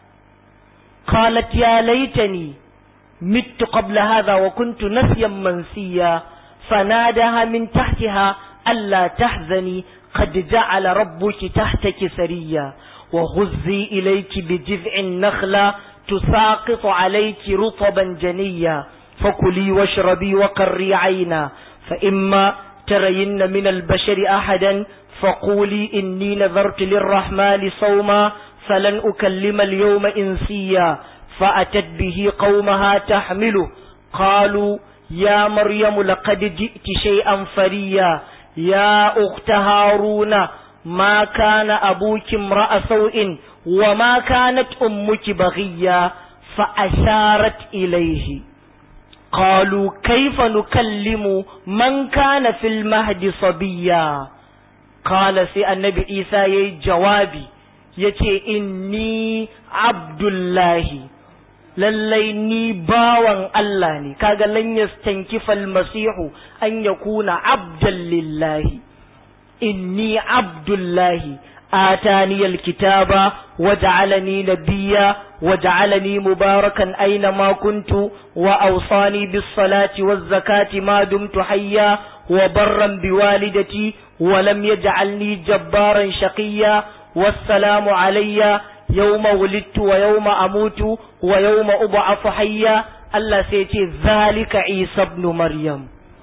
قالت يا ليتني مت قبل هذا وكنت نسيا منسيا فنادها من تحتها ألا تحزني قد جعل ربك تحتك سريا وغزي إليك بجذع النخلة تساقط عليك رطبا جنيا فكلي واشربي وقري عينا فإما ترين من البشر أحدا فقولي إني نذرت للرحمن صوما فلن أكلم اليوم إنسيا فأتت به قومها تحمله قالوا يا مريم لقد جئت شيئا فريا يا أخت هارون ما كان أبوك امرأ سوء وما كانت أمك بغيا فأشارت إليه قالوا كيف نكلم من كان في المهد صبيا قال سي النبي عيسى جوابي yace inni abdullahi lallai ni bawan Allah ne kaga lan yastankifal masihu an yakuna abdan lillahi inni abdullahi atani alkitaba waj'alani nabiyya waj'alani mubarakan aina ma kuntu wa awsani bis salati waz zakati ma dumtu hayya wa barran biwalidati wa lam yaj'alni jabbaran shaqiyya والسلام علي يوم ولدت ويوم أموت ويوم أبعث حيا الله سيتي ذلك عيسى ابن مريم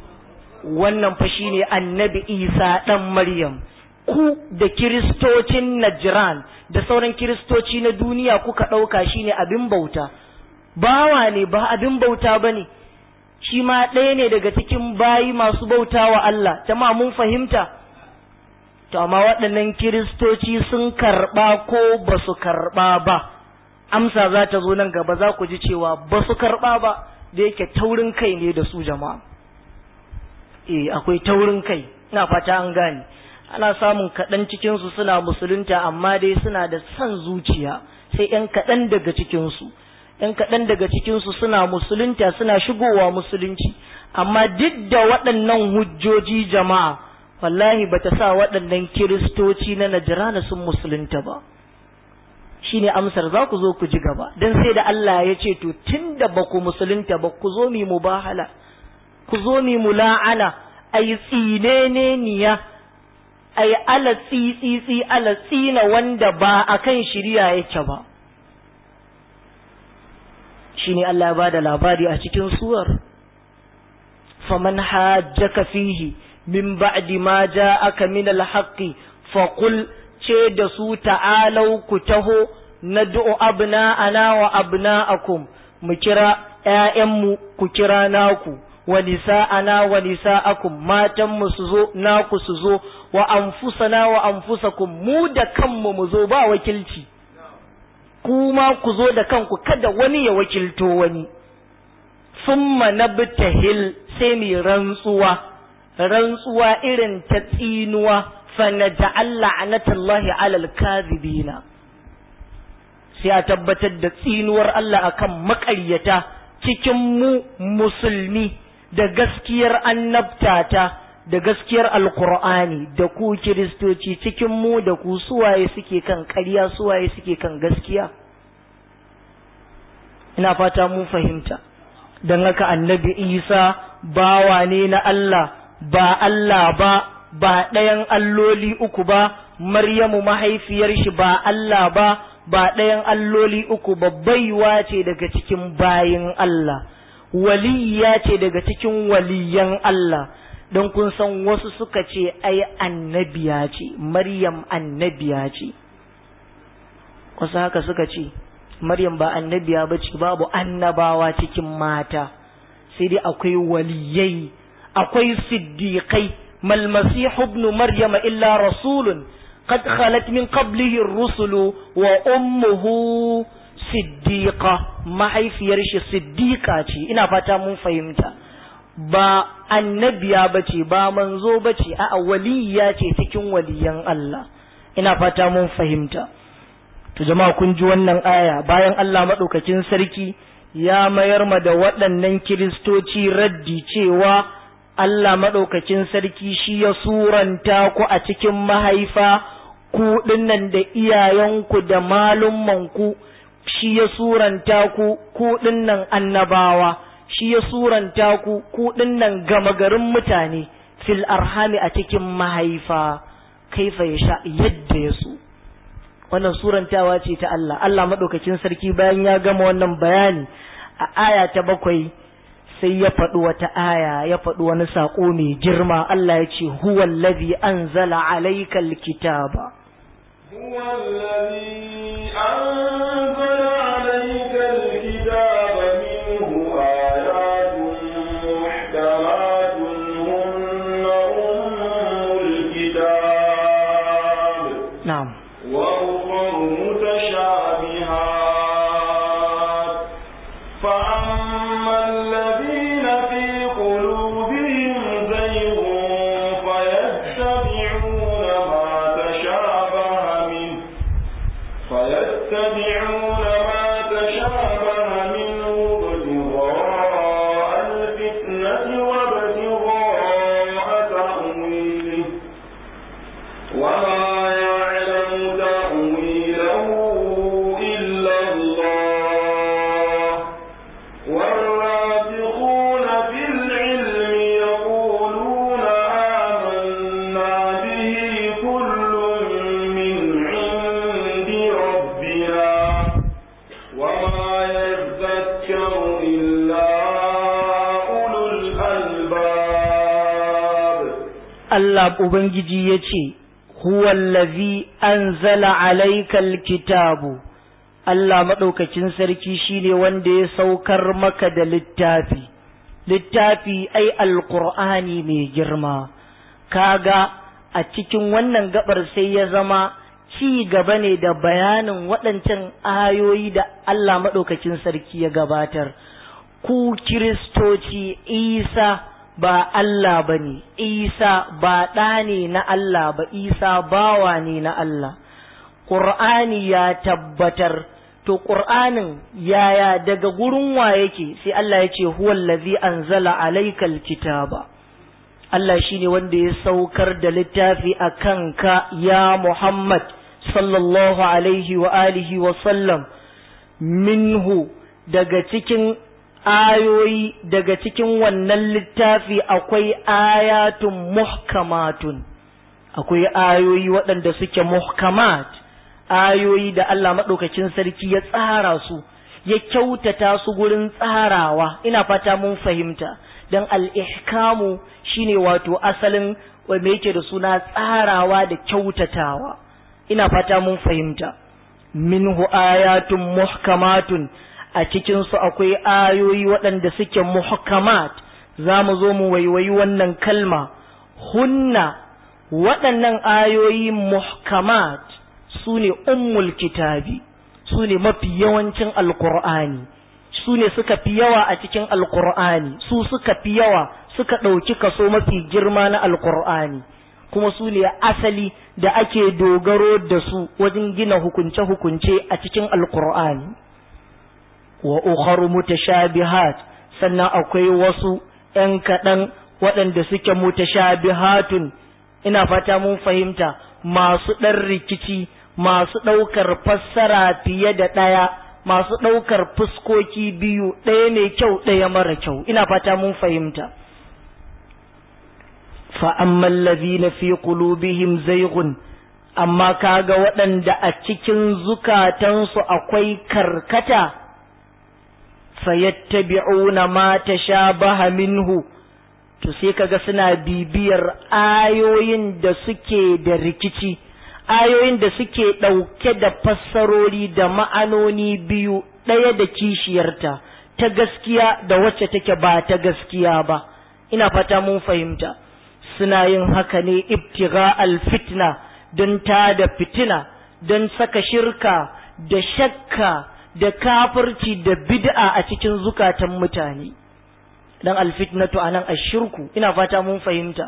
wannan fa shine annabi Isa dan Maryam ku da kiristocin Najran da sauran kiristoci na duniya kuka ɗauka shine abin bauta bawa ne ba abin bauta bane shi ma ɗaya ne daga cikin bayi masu bautawa Allah jama'a mun fahimta to amma waɗannan kiristoci sun karɓa ko ba su karɓa ba amsa za ta zo nan gaba za ku ji cewa ba su karɓa ba da yake taurin kai ne da su jama'a eh akwai taurin kai ina fata an gane ana samun kaɗan cikinsu suna musulunta amma dai suna da son zuciya sai ‘yan kaɗan daga cikinsu ‘yan kaɗan daga cikinsu suna musulunta suna shigowa musulunci amma duk da waɗannan hujjoji jama'a wallahi ba ta sa waɗannan kiristoci na najirana sun musulunta ba shi ne amsar za ku zo ku ji gaba don sai da Allah ya ce to tun da ba ku musulunta ba ku zo mi mubahala ku zo mi mula'ana a yi tsinene niya a yi ala tsitsitsi ala tsina wanda ba a kan shirya yake ba shi ne Allah ya ba da labari a cikin suwar faman hajjaka fihi min ba'di ma ja'aka min al-haqqi faqul ce da su ta'alau ku taho nad'u abna'ana wa abna'akum mu kira ƴaƴanmu ku kira naku wa nisa'ana wa nisa'akum matan mu su zo naku su zo wa anfusana wa anfusakum mu da kanmu mu zo ba wakilci kuma ku zo da kanku kada wani ya wakilto wani summa nabtahil sai mi rantsuwa rantsuwa irin ta tsinuwa fa naj'al la'natullahi 'alal kadhibina sai a tabbatar da tsinuwar Allah akan maƙaryata cikin mu musulmi da gaskiyar annabtata da gaskiyar alkur'ani da ku kiristoci cikin mu da ku suwaye suke kan ƙarya suwaye suke kan gaskiya ina fata mun fahimta don haka annabi isa bawa ne na Allah ba Allah ba ba ɗayan alloli uku ba maryamu mahaifiyar shi ba Allah ba ba ɗayan alloli uku ba baiwa ce daga cikin bayin Allah waliya ce daga cikin waliyan Allah don kun san wasu suka ce ai annabiya ce maryam annabiya ce wasu haka suka ce maryam ba annabiya ba ce babu annabawa cikin mata sai dai akwai waliyai akwai siddiqai mal masihu ibn maryama illa rasulun qad khalat min qablihi ar-rusulu wa ummuhu siddiqa mahaifiyar shi siddiqa ce ina fata mun fahimta ba annabiya bace ba manzo bace a'a waliya ce cikin waliyan Allah ina fata mun fahimta to jama'a kun ji wannan aya bayan Allah madaukakin sarki ya mayar ma da waɗannan kiristoci raddi cewa Allah madaukakin sarki shi ya suranta ku a cikin mahaifa ku dinnan da iyayenku da malummanku shi ya suranta ku ku dinnan annabawa shi ya suranta ku ku dinnan gama garin mutane fil arhami a cikin mahaifa kaifa ya sha yadda ya so wannan surantawa ce ta Allah Allah madaukakin sarki bayan ya gama wannan bayani a aya ta bakwai sai ya faɗi wata aya ya faɗi wani saƙo mai girma Allah ya ce huwa allazi anzala alaykal kitaba هو الذي أنزل عليك الكتاب منه آيات محكمات هن أم الكتاب na'am وأخر متشابهات فأما الذين في قلوبهم زيغ فيتبعون ما تشابه منه فيتبعون ما تشابه منه ابتغاء الفتنة وابتغاء تأويله وما يعلم تأويله إلا الله والراسخون في العلم يقولون آمنا به كل من عند ربنا وما يذكر إلا أولو الألباب Allah Ubangiji ya ce, Huwallazi anzala alaikal kitabu, Allah maɗaukacin sarki shine wanda ya saukar maka da littafi, littafi ai alƙur'ani mai girma, kaga a cikin wannan gabar sai ya zama ci gaba ne da bayanin waɗancan ayoyi da Allah maɗaukacin sarki ya gabatar. Ku Kiristoci Isa ba Allah ba ne, Isa ba ɗa ne na Allah ba, Isa bawa ne na Allah. Ƙur'ani ya tabbatar, to ƙur'anin yaya daga gurin wa yake sai Allah ya ce, Huwallazi anzala alaikal kitaba. Allah shi ne wanda ya saukar da littafi a kanka ya Muhammad sallallahu alaihi wa alihi wa sallam minhu daga cikin ayoyi daga cikin wannan littafi akwai ayatun muhkamatun akwai ayoyi waɗanda suke muhkamat ayoyi da Allah maɗaukacin sarki ya tsara su ya kyautata su gurin tsarawa ina fata mun fahimta don al'ihkamu shine wato asalin me yake da suna tsarawa da kyautatawa ina fata mun fahimta minhu ayatun muhkamatun a cikinsu akwai ayoyi waɗanda suke muhkamat za mu zo mu waiwayi wannan kalma hunna waɗannan ayoyi muhkamat su ne ummul kitabi su ne mafi yawancin alkur'ani su ne suka fi yawa a cikin alkur'ani su suka fi yawa suka ɗauki kaso mafi girma na alkur'ani kuma su ne asali da ake dogaro da su wajen gina hukunce-hukunce a cikin alkur'ani wa ukharu mutashabihat sannan akwai wasu ‘yan kaɗan waɗanda suke mutashabihatun ina fata mun fahimta masu ɗan rikici masu ɗaukar fassara fiye da ɗaya masu ɗaukar fuskoki biyu ɗaya mai kyau ɗaya mara kyau ina fata mun fahimta فأما الذين في قلوبهم زيغ amma kaga waɗanda a cikin zukatansu akwai karkata fayattabi'una ma tashabaha minhu to sai kaga suna bibiyar ayoyin da suke da rikici ayoyin da suke ɗauke da fassarori da ma'anoni biyu ɗaya da kishiyarta ta gaskiya da wacce take ba ta gaskiya ba ina fata mun fahimta suna yin haka ne ibtigha alfitna don ta da fitina don saka shirka da shakka da kafirci da bid'a a cikin zukatan mutane dan alfitnatu anan ashirku ina fata mun fahimta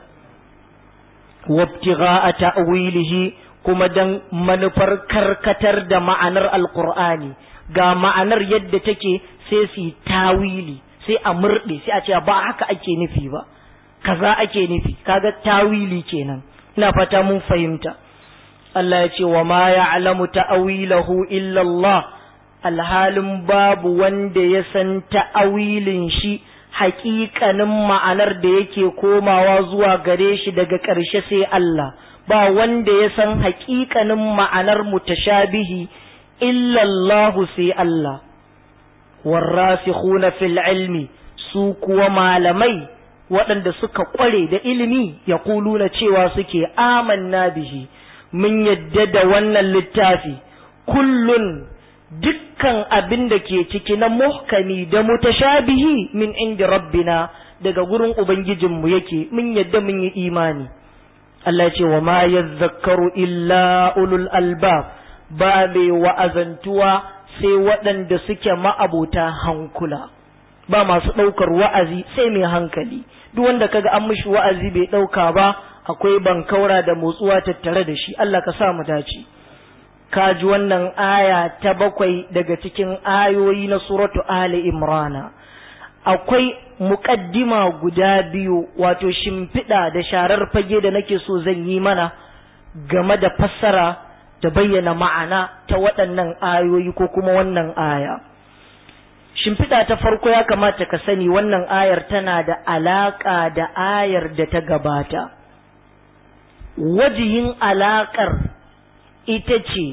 wabtigha ta'wilihi kuma dan manufar karkatar da ma'anar alqur'ani ga ma'anar yadda take sai su tawili sai a murde sai a ce ba haka ake nufi ba kaza ake nufi kaga tawili kenan ina fata mun fahimta Allah ya ce wa ma ya'lamu ta'awilahu illa Allah alhalin babu wanda ya san ta'awilin shi haƙiƙanin ma'anar da yake komawa zuwa gare shi daga ƙarshe sai Allah ba wanda ya san haƙiƙanin ma'anar mutashabihi illa Allah sai Allah warrasikhuna fil ilmi su kuwa malamai waɗanda suka ƙware da ilimi ya kuluna cewa suke amanna bihi mun yadda da wannan littafi kullun dukkan abin da ke ciki na muhkami da mutashabihi min inda rabbina daga gurin ubangijinmu yake mun yadda mun yi imani Allah ce wa ma yadhakkaru illa ulul albab ba mai wa'azantuwa sai waɗanda suke ma'abota hankula ba masu ɗaukar wa'azi sai mai hankali duk wanda kaga an mishi wa'azi bai ɗauka ba akwai bankaura da motsuwa tattare da shi Allah ka sa mu dace ka ji wannan aya ta bakwai daga cikin ayoyi na suratu Ali Imrana akwai muƙaddima guda biyu wato shimfiɗa da sharar fage da nake so zan yi mana game da fassara da bayyana ma'ana ta waɗannan ayoyi ko kuma wannan aya shimfiɗa ta farko ya kamata ka sani wannan ayar tana da alaƙa da ayar da ta gabata wajihin alaƙar ita ce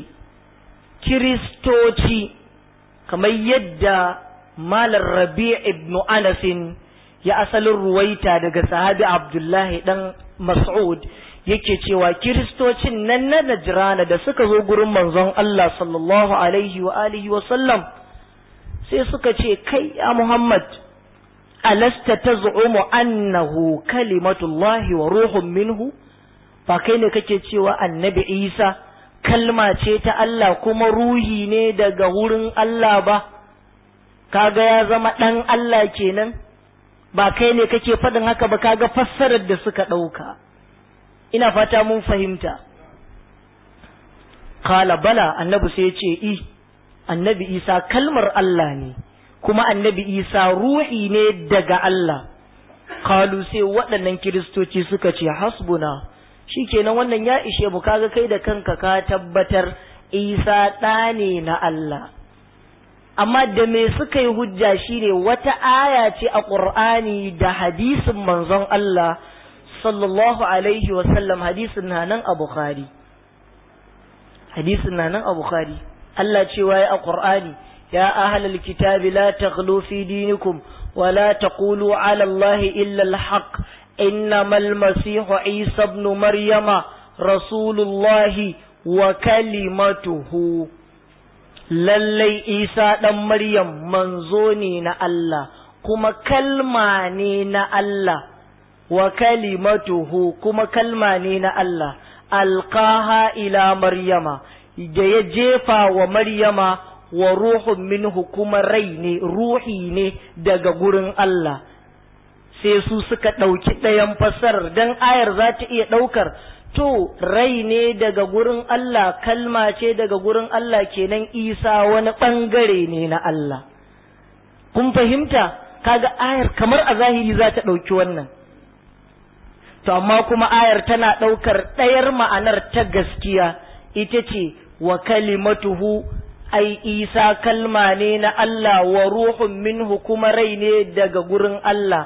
kiristoci kamar yadda malar rabi ibn anasin ya asalin ruwaita daga sahabi abdullahi dan mas'ud yake cewa kiristocin nan na najrana da suka zo gurin manzon Allah sallallahu alaihi wa alihi wa sallam sai suka ce kai ya Muhammad alasta taz'umu annahu kalimatullahi wa ruhun minhu ba kai ne kake cewa annabi Isa kalma ce ta Allah kuma ruhi ne daga wurin Allah ba kaga ya zama dan Allah kenan ba kai ne kake faɗin haka ba kaga fassarar da suka ɗauka ina fata mun fahimta kala bala annabi sai ya ce i annabi isa kalmar Allah ne kuma annabi isa ruhi ne daga Allah kalu sai waɗannan kiristoci suka ce hasbuna shikenan wannan ya ishe mu kaga kai da kanka ka tabbatar isa ɗa ne na Allah amma da me suka yi hujja shine wata aya ce a ƙur'ani da hadisin manzon Allah sallallahu alaihi wasallam hadisin na nan a Bukhari hadisin na nan a Bukhari Allah cewa ya a Qur'ani ya ahlal kitabi la taghlu fi dinikum wa la taqulu ala Allah illa al-haq innamal masihu Isa ibn Maryama rasulullah wa kalimatuhu lallai Isa dan Maryam manzo ne na Allah kuma kalma ne na Allah wa kalimatuhu kuma kalma ne na Allah alqaha ila maryama da ya jefa wa maryama wa ruhun minhu kuma rai ne ruhi ne daga gurin Allah sai su suka ɗauki ɗayan fassarar don ayar za ta iya ɗaukar to rai ne daga gurin Allah kalma ce daga gurin Allah kenan isa wani ɓangare ne na Allah kun fahimta kaga ayar kamar a zahiri za ta ɗauki wannan to amma kuma ayar tana ɗaukar ɗayar ma'anar ta gaskiya ita ce wa kalimatuhu ai isa kalma ne na Allah wa ruhun minhu kuma rai ne daga gurin Allah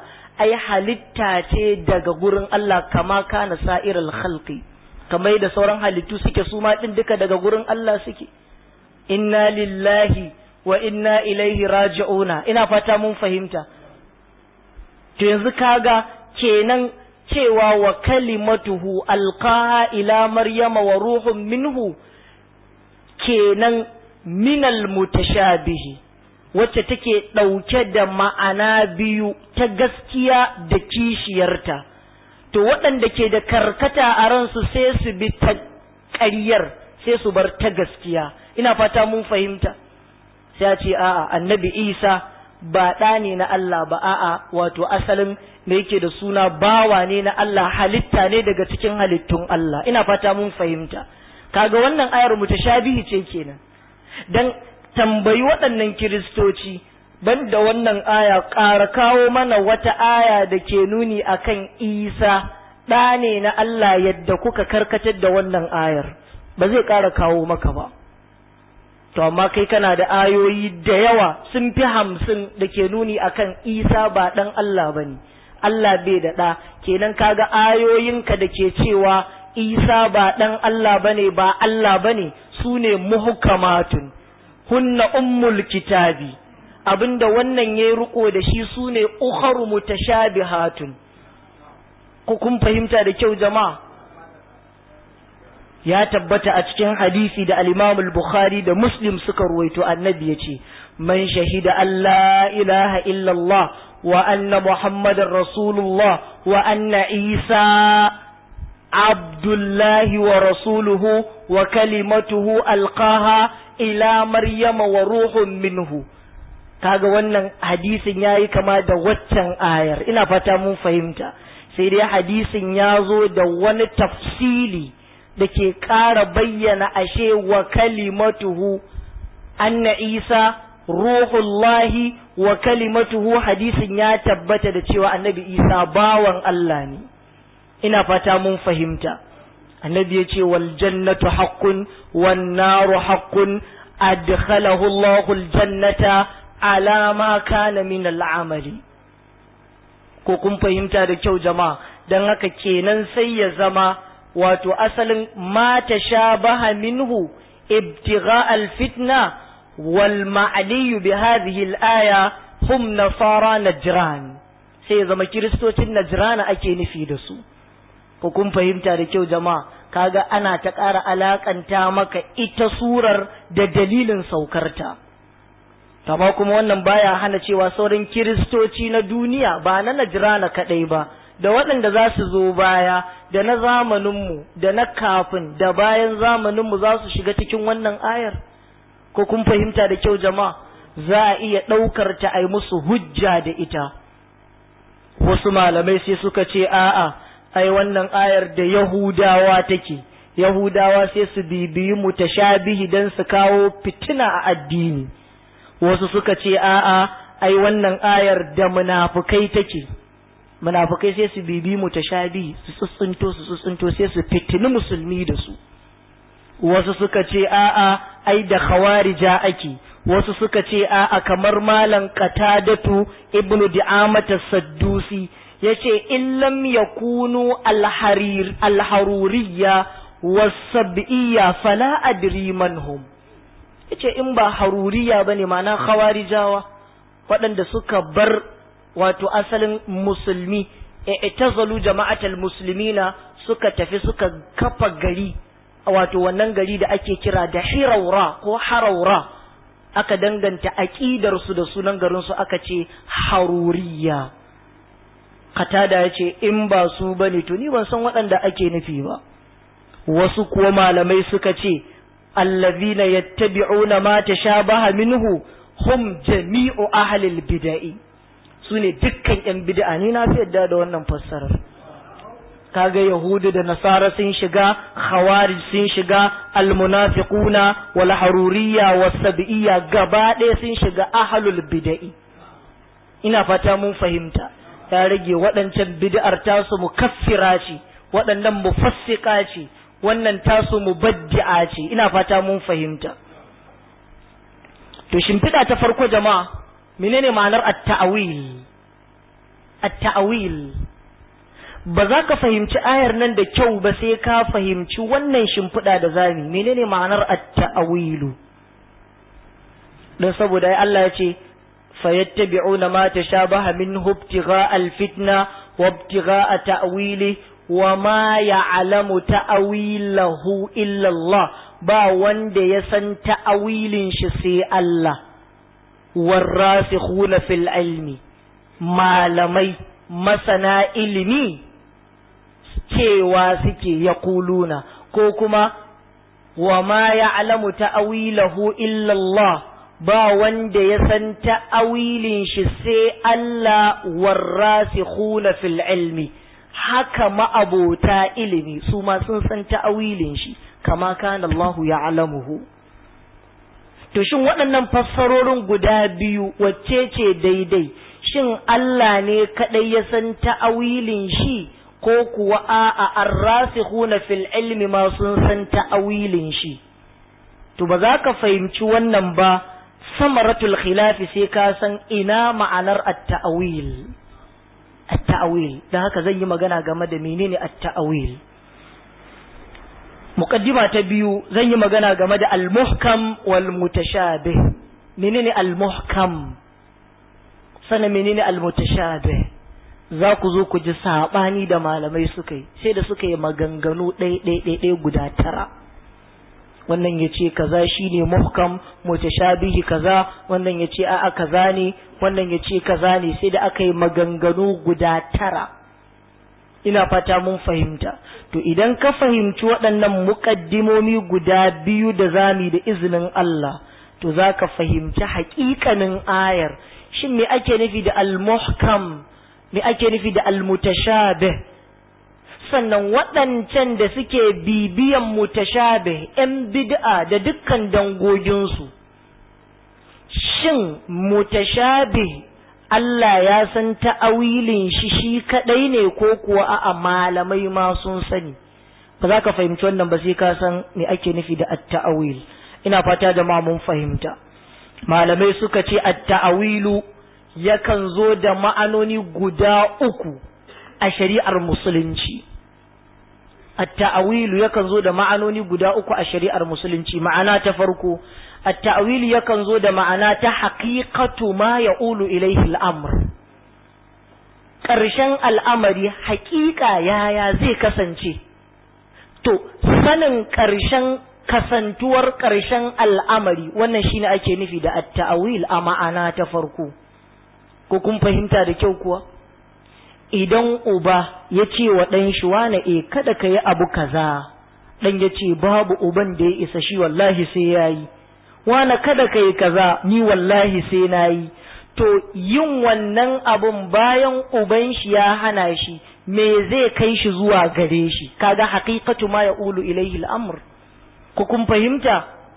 ai halitta ce daga gurin Allah kama kana sa'irul khalqi kamar da sauran halittu suke su ma din duka daga gurin Allah suke inna lillahi wa inna ilaihi raji'una ina fata mun fahimta to yanzu kaga kenan cewa wa kalimatuhu alqaha ila maryama wa ruhun minhu kenan minal mutashabihi wacce take ɗauke da ma'ana biyu ta gaskiya da kishiyarta to waɗanda ke da karkata a ransu sai su bi ta ƙaryar sai su bar ta gaskiya ina fata mun fahimta sai a ce a'a annabi isa ba ɗa ne na Allah ba a'a wato asalin da yake da suna bawa ne na Allah halitta ne daga cikin halittun Allah ina fata mun fahimta kaga wannan ayar mutashabihi ce kenan dan tambayi waɗannan kiristoci banda wannan aya ƙara kawo mana wata aya da ke nuni akan isa ɗa ne na Allah yadda kuka karkatar da wannan ayar ba zai ƙara kawo maka ba to amma kai kana da ayoyi da yawa sun fi hamsin da ke nuni akan isa ba ɗan Allah ba ne Allah bai da ɗa kenan kaga ayoyinka da ke cewa isa ba ɗan Allah ba ne ba Allah ba ne su ne muhukamatun hunna ummul kitabi abinda wannan ya riko da shi su ne ukharu mutashabihatun ku kun fahimta da kyau jama'a ya tabbata a cikin hadisi da al-Imam al-Bukhari da Muslim suka ruwaito annabi yace man shahida alla ilaha illallah wa anna muhammadar rasulullah wa anna isa abdullahi wa rasuluhu wa kalimatuhu alqaha ila maryama wa ruhun minhu kaga wannan hadisin yayi kama da waccan ayar ina fata mun fahimta sai dai hadisin ya zo da wani tafsili da ke ƙara bayyana ashe wa kalimatuhu anna isa ruhullahi wa kalimatuhu hadisin ya tabbata da cewa annabi isa bawan Allah ne ina fata mun fahimta annabi ya ce wal jannatu haqqun wan naru haqqun adkhalahu Allahu al jannata ala ma kana min al amali ko kun fahimta da kyau jama'a dan haka kenan sai ya zama wato asalin ma tashabaha minhu ibtigha al fitna wal ma'liyu bi hadhihi al aya hum nasara najran sai ya zama kiristocin najrana ake nufi da su ko kun fahimta da kyau jama'a kaga ana ta ƙara alakanta maka ita surar da dalilin saukarta amma kuma wannan baya hana cewa sauran kiristoci na duniya ba na najirana kaɗai ba da waɗanda za su zo baya da na zamaninmu da na kafin da bayan zamaninmu za su shiga cikin wannan ayar ko kun fahimta da kyau jama'a za a iya ɗaukar ta ai musu hujja da ita wasu malamai sai suka ce a'a ai wannan ayar da Yahudawa take Yahudawa sai su bibiyi mutashabihi dan su kawo fitina a addini wasu suka ce a'a ai wannan ayar da munafukai take munafukai sai su bibi mutashabihi su tsuntsunto su tsuntsunto sai su fitini musulmi da su wasu suka ce a'a ai da khawarija ake wasu suka ce a'a kamar malam qatadatu ibnu di'amata saddusi yace in lam yakunu alharir alharuriyya wasab'iyya fala adri man hum yace in ba haruriya bane ma'ana khawarijawa waɗanda suka bar wato asalin musulmi i'tazalu jama'atal muslimina suka tafi suka kafa gari wato wannan gari da ake kira da hiraura ko haraura aka danganta aqidar su da sunan garin su aka ce haruriya katada yace in ba su bane to ni ban san waɗanda ake nufi ba wasu kuwa malamai suka ce allazina yattabi'una ma tashabaha minhu hum jami'u ahlil bid'i sune dukkan yan bid'a ni na fi yadda da wannan fassarar kaga yahudu da nasara sun shiga khawarij sun shiga almunafiquna wal haruriyya was sab'iyya gaba ɗaya sun shiga ahlul bid'i ina fata mun fahimta ya rage waɗancan bid'ar tasu mukaffira ce waɗannan mufassika ce wannan tasu mubaddi'a ce ina fata mun fahimta to shimfiɗa ta farko jama'a menene ma'anar at-ta'wil at-ta'wil ba za ka fahimci ayar nan da kyau ba sai ka fahimci wannan shimfiɗa da zami menene ma'anar at-ta'wilu don saboda ai Allah ya ce fayattabi'una ma tashabaha minhu ibtigha'a al-fitna wa ibtigha'a ta'wili wa ma ya'lamu ta'wilahu illa Allah ba wanda ya san ta'awilin shi sai Allah warasikhuna fil ilmi malamai masana ilimi cewa suke yaquluna ko kuma wa ma ya'lamu ta'wilahu illa Allah ba wanda ya san ta'awilin shi sai Allah warasikhuna fil ilmi haka ma'abota ilimi su ma sun san ta'awilin shi kama kana Allah ya'lamuhu to shin waɗannan fassarorin guda biyu wacce ce daidai shin Allah ne kadai ya san ta'awilin shi ko kuwa a'a arrasikhuna fil ilmi ma sun san ta'awilin shi to ba za ka fahimci wannan ba samaratul khilafi sai ka san ina ma'anar at-ta'wil at-ta'wil dan haka zan yi magana game da menene at-ta'wil muqaddima ta biyu zan yi magana game da al-muhkam wal mutashabih menene al-muhkam sana menene al-mutashabih za ku zo ku ji sabani da malamai suka yi sai da suka yi maganganu ɗaya ɗaya guda tara wannan ya ce kaza shine muhkam mutashabihi kaza wannan ya ce a'a kaza ne wannan ya ce kaza ne sai da aka yi maganganu guda tara ina fata mun fahimta to idan ka fahimci waɗannan muƙaddimomi guda biyu da zami da izinin Allah to za ka fahimci haƙiƙanin ayar shin me ake nufi da al-muhkam me ake nufi da al-mutashabih sannan waɗancan da suke bibiyan mutashabih ‘yan bid'a da dukkan dangoginsu, shin mutashabih Allah ya san ta'awilin shi shi kaɗai ne ko kuwa a malamai ma sun sani, ba za ka fahimci wannan ba sai ka san me ake nufi da at-ta'awil, ina fata da ma mun fahimta. Malamai suka ce at-ta'awilu yakan zo da ma'anoni guda uku a shari'ar musulunci. التأويل yakan zo da ma'anoni guda uku a shari'ar musulunci ma'ana ta farko at-ta'wil yakan zo da ma'ana ta haqiqatu ma ya'ulu ilayhi al-amr ƙarshen al'amari haƙiƙa yaya zai kasance to sanin ƙarshen kasantuwar ƙarshen al'amari wannan shine ake nufi da at-ta'wil a ma'ana ta farko ko kun fahimta da kyau kuwa idan uba ya ce wa ɗan shi wane e kada ka yi abu kaza ɗan ya ce babu uban da ya isa shi wallahi sai ya yi wane kada ka yi kaza ni wallahi sai na yi to yin wannan abun bayan uban shi ya hana shi me zai kai shi zuwa gare shi kaga haqiqatu ma yaqulu ilayhi al-amr ku kun fahimta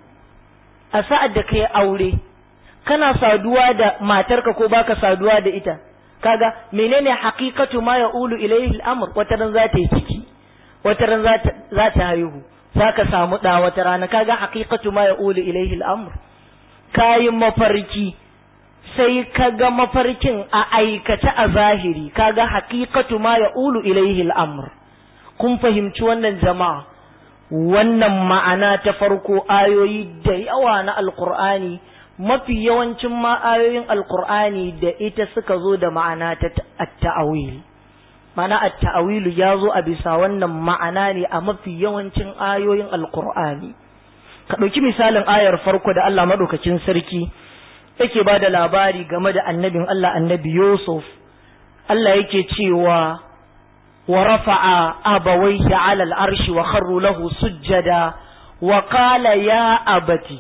a sa'ad da kai aure kana saduwa da matarka ko baka saduwa da ita kaga menene haqiqatu ma yaqulu ilayhi al-amr wata ran za ta yi ciki wata ran za ta haihu zaka samu da wata rana kaga haqiqatu ma yaqulu ilayhi al-amr kayin mafarki sai kaga mafarkin a aikace a zahiri kaga haqiqatu ma yaqulu ilayhi al-amr kun fahimci wannan jama'a wannan ma'ana ta farko ayoyi da yawa na alqur'ani mafi yawancin ma'ayoyin alkur'ani da ita suka zo da ma'ana ta at-ta'awil ma'ana at-ta'awilu ya zo a bisa wannan ma'ana ne a mafi yawancin ayoyin alkur'ani ka ɗauki misalin ayar farko da Allah maɗaukacin sarki yake ba da labari game da annabin Allah annabi Yusuf Allah yake cewa wa rafa'a abawaihi 'ala al-arshi wa kharru lahu sujjada wa qala ya abati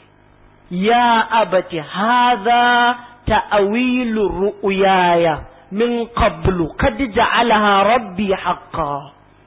يا أبت هذا تأويل رؤياي من قبل قد جعلها ربي حقا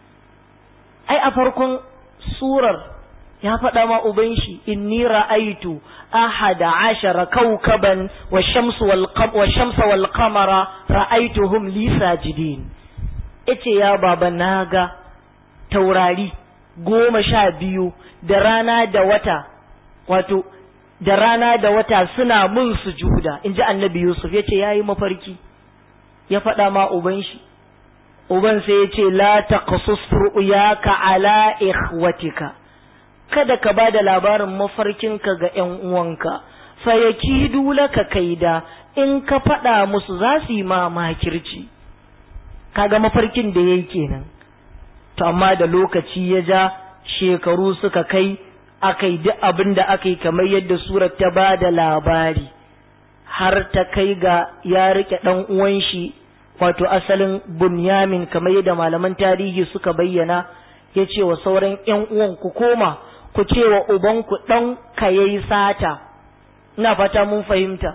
أي أفركم سورة يا فدما أبنشي إني رأيت أحد عشر كوكبا والشمس والقمر, والشمس والقمر رأيتهم لي ساجدين إتي يا بابا ناغا توراري goma sha biyu da rana da wata wato da rana da wata suna mun sujuda in ji annabi Yusuf ya ce ya yi mafarki ya faɗa ma uban shi uban sai ya ce la taqsus ru'yaka ala ikhwatika kada ka ba da labarin mafarkinka ga ƴan uwanka fa yakidu laka kaida in ka faɗa musu za su yi ma makirci kaga mafarkin da yayi kenan to amma da lokaci ya ja shekaru suka kai akai duk abin da aka yi kamar yadda surar ta ba da labari har ta kai ga ya rike ɗan uwan shi wato asalin bunyamin kamar yadda malaman tarihi suka bayyana ya ce wa sauran ‘yan uwan ku koma ku ce wa ubanku ɗan ka yayi sata ina fata mun fahimta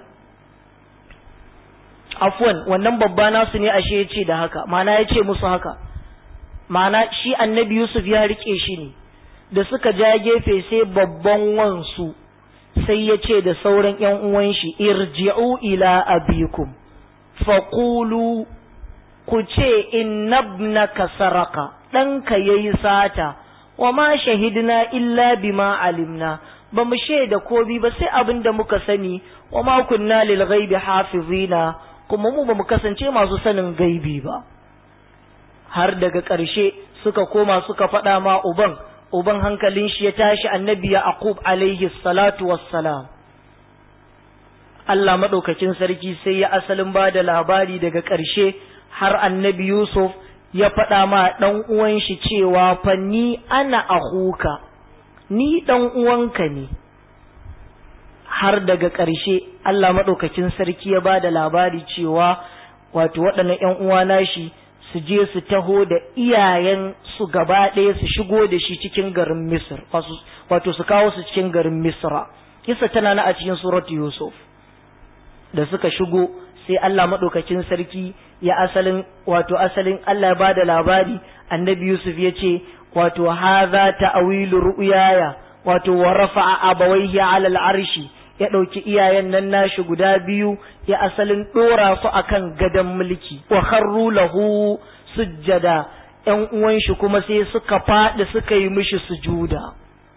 afwan wannan babba nasu ne ashe ya ce da haka mana ya ce musu haka mana shi annabi yusuf ya rike shi ne da suka ja gefe sai babban wansu sai ya ce da sauran ‘yan uwan shi irji'u ila abikum faƙulu ku ce innabnaka saraka ɗanka ya yi sata wa ma shahidna illa bima alimna ba mu shaida kobi ba sai abin da muka sani wa ma kunna lil ghaibi hafizina kuma mu ba mu kasance masu sanin gaibi ba har daga ƙarshe suka koma suka faɗa ma uban uban hankalin shi ya tashi annabi ya aqub alaihi salatu wassalam Allah maɗaukacin sarki sai ya asalin ba da labari daga ƙarshe har annabi Yusuf ya faɗa ma ɗan uwan shi cewa fa ni ana ahuka ni ɗan uwanka ne har daga ƙarshe Allah maɗaukacin sarki ya ba da labari cewa wato waɗannan ‘yan uwa nashi su je su taho da iyayen su gaba ɗaya su shigo da shi cikin garin Misr wato su kawo su cikin garin Misra kisa tana na a cikin surat Yusuf da suka shigo sai Allah maɗaukacin sarki ya asalin wato asalin Allah ya bada labari annabi Yusuf ya ce wato haza ta'awilu ru'yaya wato wa rafa'a abawaihi 'ala al'arshi ya ɗauki iyayen nan nashi guda biyu ya asalin ɗora su akan gadon mulki wa kharru lahu sujjada ƴan uwan shi kuma sai suka faɗi suka yi mishi sujuda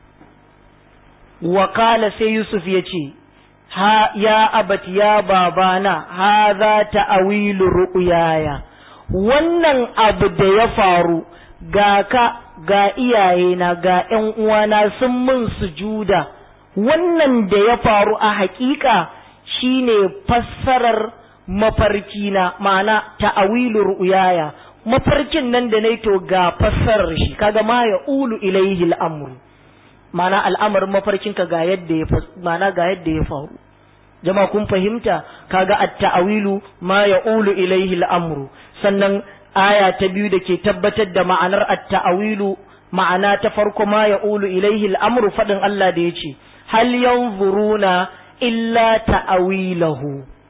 wa kala sai Yusuf ya ce ha ya abat ya babana haza ta'awilu ru'yaya wannan abu da ya faru ga ka ga iyayena ga ƴan uwana sun min sujuda wannan da ya faru a haƙiƙa shine fassarar mafarkina ma'ana ta'awilu ru'yaya mafarkin nan da nayi to ga fassarar shi kaga ma ya ulu ilaihi al'amru ma'ana al'amarin mafarkinka ga yadda ya ma'ana ga yadda ya faru jama kun fahimta kaga at-ta'awilu ma ya'ulu ilayhi al-amru sannan aya ta biyu da ke tabbatar da ma'anar at-ta'awilu ma'ana ta farko ma ya'ulu ilayhi al-amru fadin Allah da yace hal yanzuruna illa ta'awilahu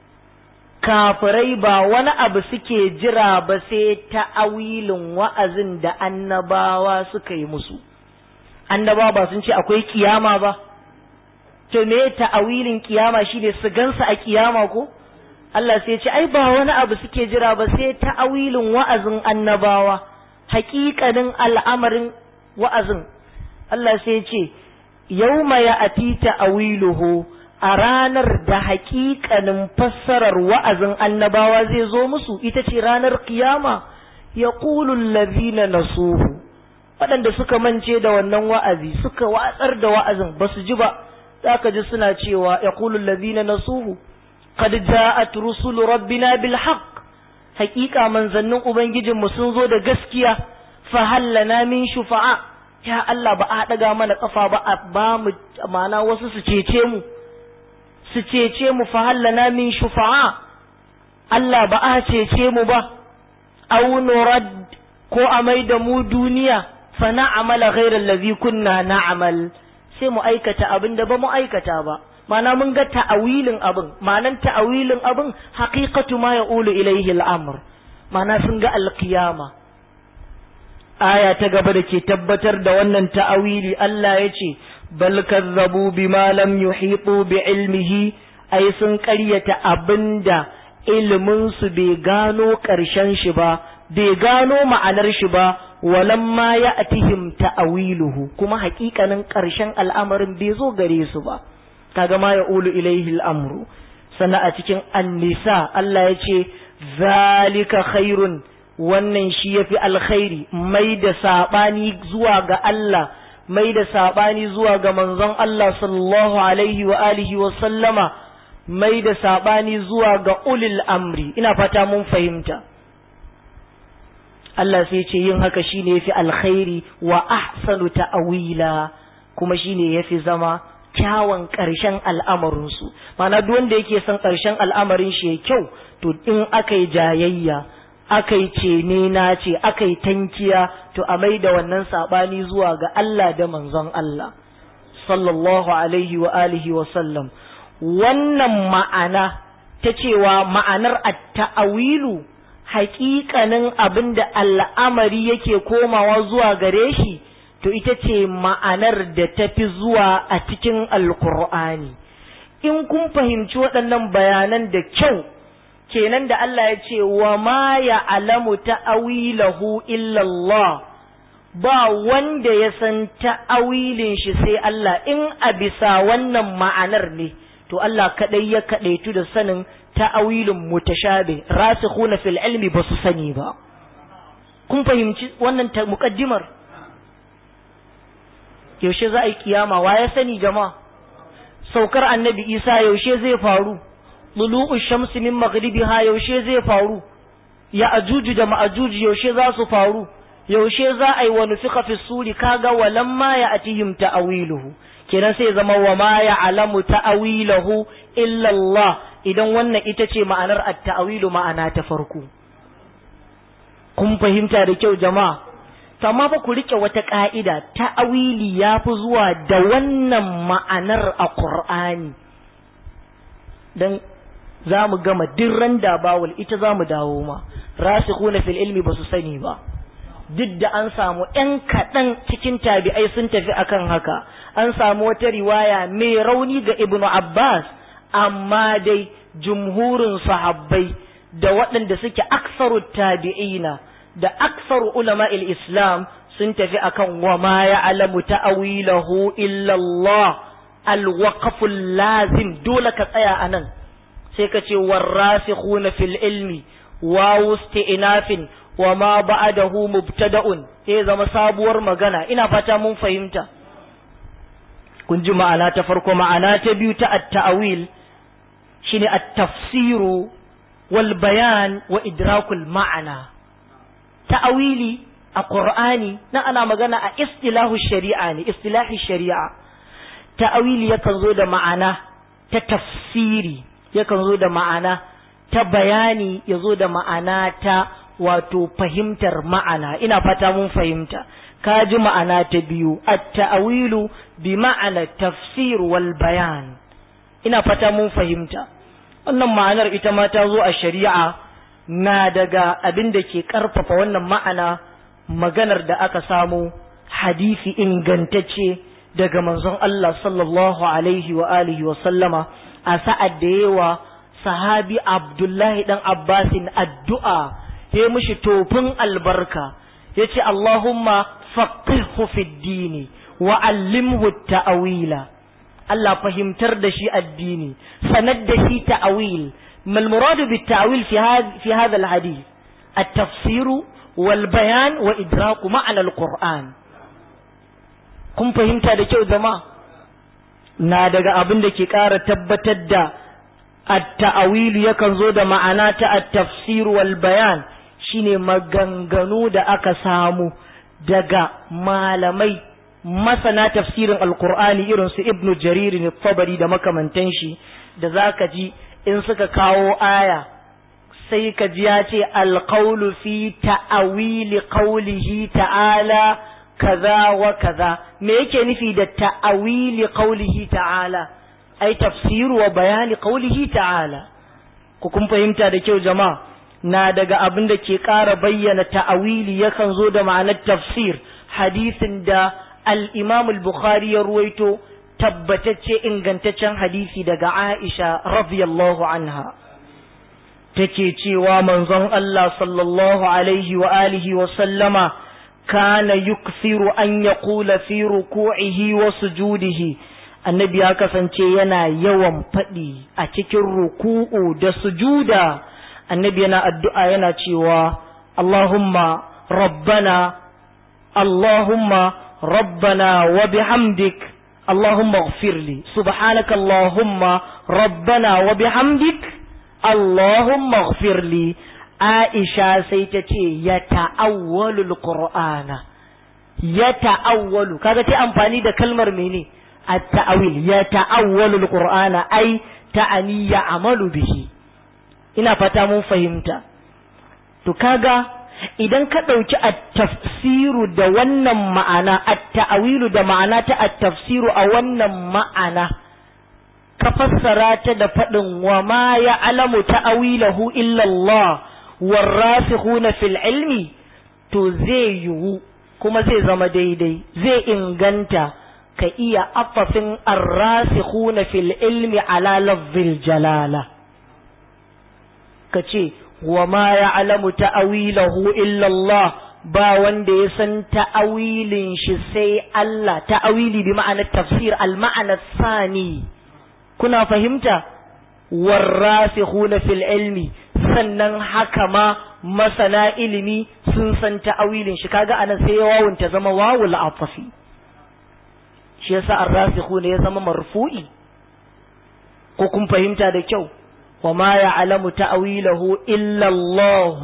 kafirai ba wani abu suke jira ba sai ta'awilin wa'azin da annabawa suka yi musu annabawa ba sun ce akwai kiyama ba to me ta'awilin kiyama shine su gansa a kiyama ko Allah sai ya ce ai ba wani abu suke jira ba sai ta'awilin wa'azin annabawa haƙiƙanin al'amarin wa'azin Allah sai ya ce yauma ya ati ta'awiluhu a ranar da haƙiƙanin fassarar wa'azin annabawa zai zo musu ita ce ranar kiyama ya ƙulun lazina nasuhu waɗanda suka mance da wannan wa'azi suka watsar da wa'azin ba su ji ba za ka ji suna cewa ya kulun lazina na suhu kad ja'at rusulu rabbina bil haqq haƙiƙa manzannin ubangijinmu sun zo da gaskiya fa hallana min shufa'a ya Allah ba a daga mana kafa ba a ba mu mana wasu su cece mu su cece mu fa hallana min shufa'a Allah ba a cece mu ba aw nurad ko a mai da mu duniya fa na'amala ghayra allazi kunna na'mal sai mu aikata abin da ba mu aikata ba mana mun ga ta'awilin abin manan ta'awilin abin haqiqatu ma yaqulu ilayhi al-amr mana sun ga alqiyama aya ta gaba da ke tabbatar da wannan ta'awili Allah ya ce bal kazzabu bima lam yuhitu bi ilmihi ai sun ƙaryata abinda ilimin su bai gano ƙarshen shi ba bai gano ma'anar shi ba walamma ya atihim ta'awiluhu kuma haƙiƙanin ƙarshen al'amarin bai zo gare su ba kaga ma ya ulu ilaihi al'amru sannan a cikin annisa Allah ya ce zalika khairun wannan shi yafi alkhairi mai da sabani zuwa ga Allah mai da sabani zuwa ga manzon Allah sallallahu alaihi wa alihi wa sallama mai da sabani zuwa ga ulil amri ina fata mun fahimta Allah sai ce yin haka shine yafi alkhairi wa ahsanu ta'wila kuma shine yafi zama kyawun ƙarshen al'amarinsu mana duk wanda yake son ƙarshen al'amarin shi ya kyau to in aka yi jayayya aka yi cene na ce aka yi tankiya to a mai da wannan saɓani zuwa ga Allah da manzon Allah sallallahu alaihi wa alihi wa sallam wannan ma'ana ta cewa ma'anar at-ta'awilu haƙiƙanin abin da al'amari yake komawa zuwa gare shi to ita ce ma'anar da ta fi zuwa a cikin alkur'ani in kun fahimci waɗannan bayanan da kyau kenan da Allah ya ce wa ma ya alamu ta'awilahu illallah ba wanda ya san ta'awilin shi sai Allah in a bisa wannan ma'anar ne to Allah kaɗai ya kaɗaitu da sanin ta'awilin mutashabi rasikhuna fil ilmi ba su sani ba kun fahimci wannan muƙaddimar yaushe za a yi kiyama wa ya sani jama'a saukar annabi isa yaushe zai faru lulu'u shamsi min maghribiha yaushe zai faru ya ajuju da ma'ajuju yaushe za su faru yaushe za a yi wa nufika fi suri kaga walamma ya atihim ta'awiluhu kenan sai zama wa ma ya alamu ta'awilahu illa Allah idan wannan ita ce ma'anar at-ta'awilu ma'ana ta farko kun fahimta da kyau jama'a to amma fa ku rike wata ka'ida ta'awili ya fi zuwa da wannan ma'anar a Qur'ani dan za mu gama dirran da bawul ita za mu dawo ma rasikhuna fil ilmi ba su sani ba duk da an samu ‘yan kaɗan cikin tabi'ai sun tafi akan haka an samu wata riwaya mai rauni ga ibnu Abbas amma dai jumhurin sahabbai da waɗanda suke aksaru tabi'ina da aksaru ulama islam sun tafi akan wa ma ya'lamu ta'awilahu illa Allah alwaqful lazim dole ka tsaya anan sai ka ce warasikhuna fil ilmi wa wusti'nafin wa ma ba'dahu mubtada'un sai zama sabuwar magana ina fata mun fahimta kun ji ma'ana ta farko ma'ana ta biyu ta at-ta'wil shine at-tafsiru wal bayan wa idrakul ma'ana ta'awili a Qur'ani na ana magana a istilahu shari'a ne istilahi shari'a ta'awili yakan zo da ma'ana ta tafsiri yakan zo da ma'ana ta bayani ya zo da ma'ana ta wato fahimtar ma'ana ina fata mun fahimta ka ji ma'ana ta biyu at-ta'awilu bi ma'ana tafsir wal bayan ina fata mun fahimta wannan ma'anar ita ma ta zo a shari'a na daga abin da ke ƙarfafa wannan ma'ana maganar da aka samu hadisi ingantacce daga manzon Allah sallallahu alaihi wa alihi wa sallama a sa'ad da yawa sahabi Abdullahi dan Abbasin addu'a ya mishi tofin albarka ya ce Allahumma faqihhu fid dini wa allimhu ta'awila Allah fahimtar da shi addini sanar da shi ta'awil ما المراد بالتأويل في هذا في هذا الحديث التفسير والبيان وإدراك معنى القرآن kun fahimta da kyau zama na daga abin da ke ƙara tabbatar da at-ta'awilu yakan zo da ma'ana ta at-tafsir wal bayan shine maganganu da aka samu daga malamai masana tafsirin alqur'ani irin su ibnu jarir ne tabari da makamantan shi da zaka ji in suka kawo aya sai ka ji ya ce alƙaulu fi ta'awili ƙaulihi ta'ala kaza wa kaza me yake nufi da ta'awili ƙaulihi ta'ala ai tafsiru wa bayani ƙaulihi ta'ala ku kun fahimta da kyau jama'a na daga abin da ke ƙara bayyana ta'awili yakan zo da ma'anar tafsir hadisin da al-imam al-bukhari ya ruwaito tabbatacce ingantaccen hadisi daga Aisha radiyallahu anha take cewa manzon Allah sallallahu alaihi wa alihi wa sallama kana yukthiru an yaqula fi ruku'ihi wa sujudihi annabi ya kasance yana yawan faɗi a cikin ruku'u da sujuda annabi yana addu'a yana cewa Allahumma rabbana Allahumma rabbana wa bihamdik Allahumma ighfirli subhanaka Allahumma rabbana wa bihamdik Allahumma ighfirli Aisha sai ta ce ya ta'awwalu al-Qur'ana ya ta'awwalu kaga ta amfani da kalmar mene at-ta'awil ya ta'awwalu al-Qur'ana ai ta'ani ya amalu bihi ina fata mun fahimta to kaga idan ka ɗauki at-tafsiru da wannan ma'ana at-ta'awilu da ma'ana ta at-tafsiru a wannan ma'ana ka fassara ta da faɗin wa ma ya'lamu ta'awilahu illa Allah warasikhuna fil ilmi to zai yiwu kuma zai zama daidai zai inganta ka iya afafin arrasikhuna fil ilmi ala lafzil jalala ka ce wa ma ya'lamu ta'awilahu illa Allah ba wanda ya san ta'awilin shi sai Allah ta'awili bi ma'anar tafsir al ma'ana sani kuna fahimta warrasikhuna fil ilmi sannan haka ma masana ilimi sun san ta'awilin shi kaga anan sai wawun ta zama wawul afafi shi yasa arrasikhuna ya zama marfu'i ko kun fahimta da kyau wa ma ya'lamu ta'wilahu illa Allah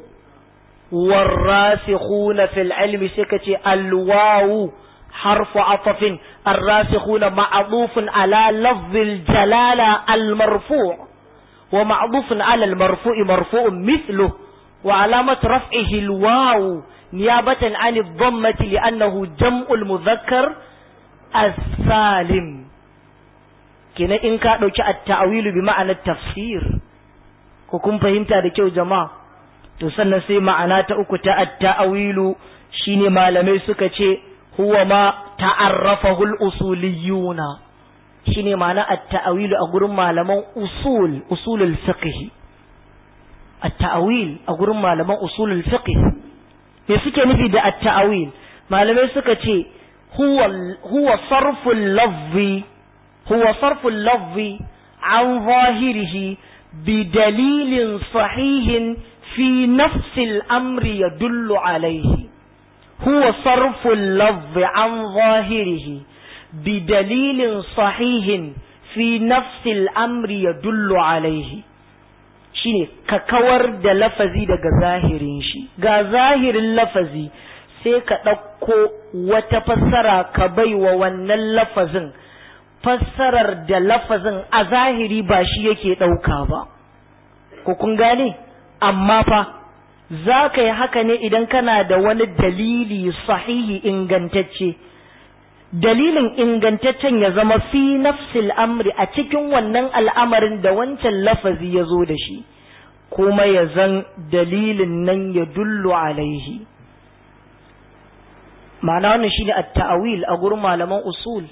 والراسخون في العلم سكتي الواو حرف عطف الراسخون معطوف على لفظ الجلالة المرفوع ومعطوف على المرفوع مرفوع مثله وعلامة رفعه الواو نيابة عن الضمة لأنه جمع المذكر السالم كنا إن كان التأويل بمعنى التفسير وكم فهمت هذا كيو جماعة تسنى سي معنى تأكت التأويل شيني ما لم يسكتي huwa ma ta'arrafahu al-usuliyuna shine ma'ana at-ta'wil a gurin malaman usul usulul fiqh at-ta'wil a gurin malaman usulul fiqh me suke nufi da at-ta'wil malamai suka ce huwa huwa sarful lafzi huwa sarful lafzi an zahirihi bi dalilin sahihin fi nafsi al-amri yadullu alayhi هو صرف اللفظ عن ظاهره بدليل صحيح في نفس الأمر يدل عليه shine ka kawar da lafazi daga zahirin shi ga zahirin lafazi sai ka ɗauko wata fassara ka bai wa wannan lafazin fassarar da lafazin a zahiri ba shi yake ɗauka ba ko kun gane amma fa za ka yi haka ne idan kana da wani dalili sahihi ingantacce dalilin ingantaccen ya zama fi nafsil amri a cikin wannan al'amarin da wancan lafazi ya zo da shi kuma ya zan dalilin nan ya dullu alaihi ma'ana wannan shi ne ta'awil a gurin malaman usul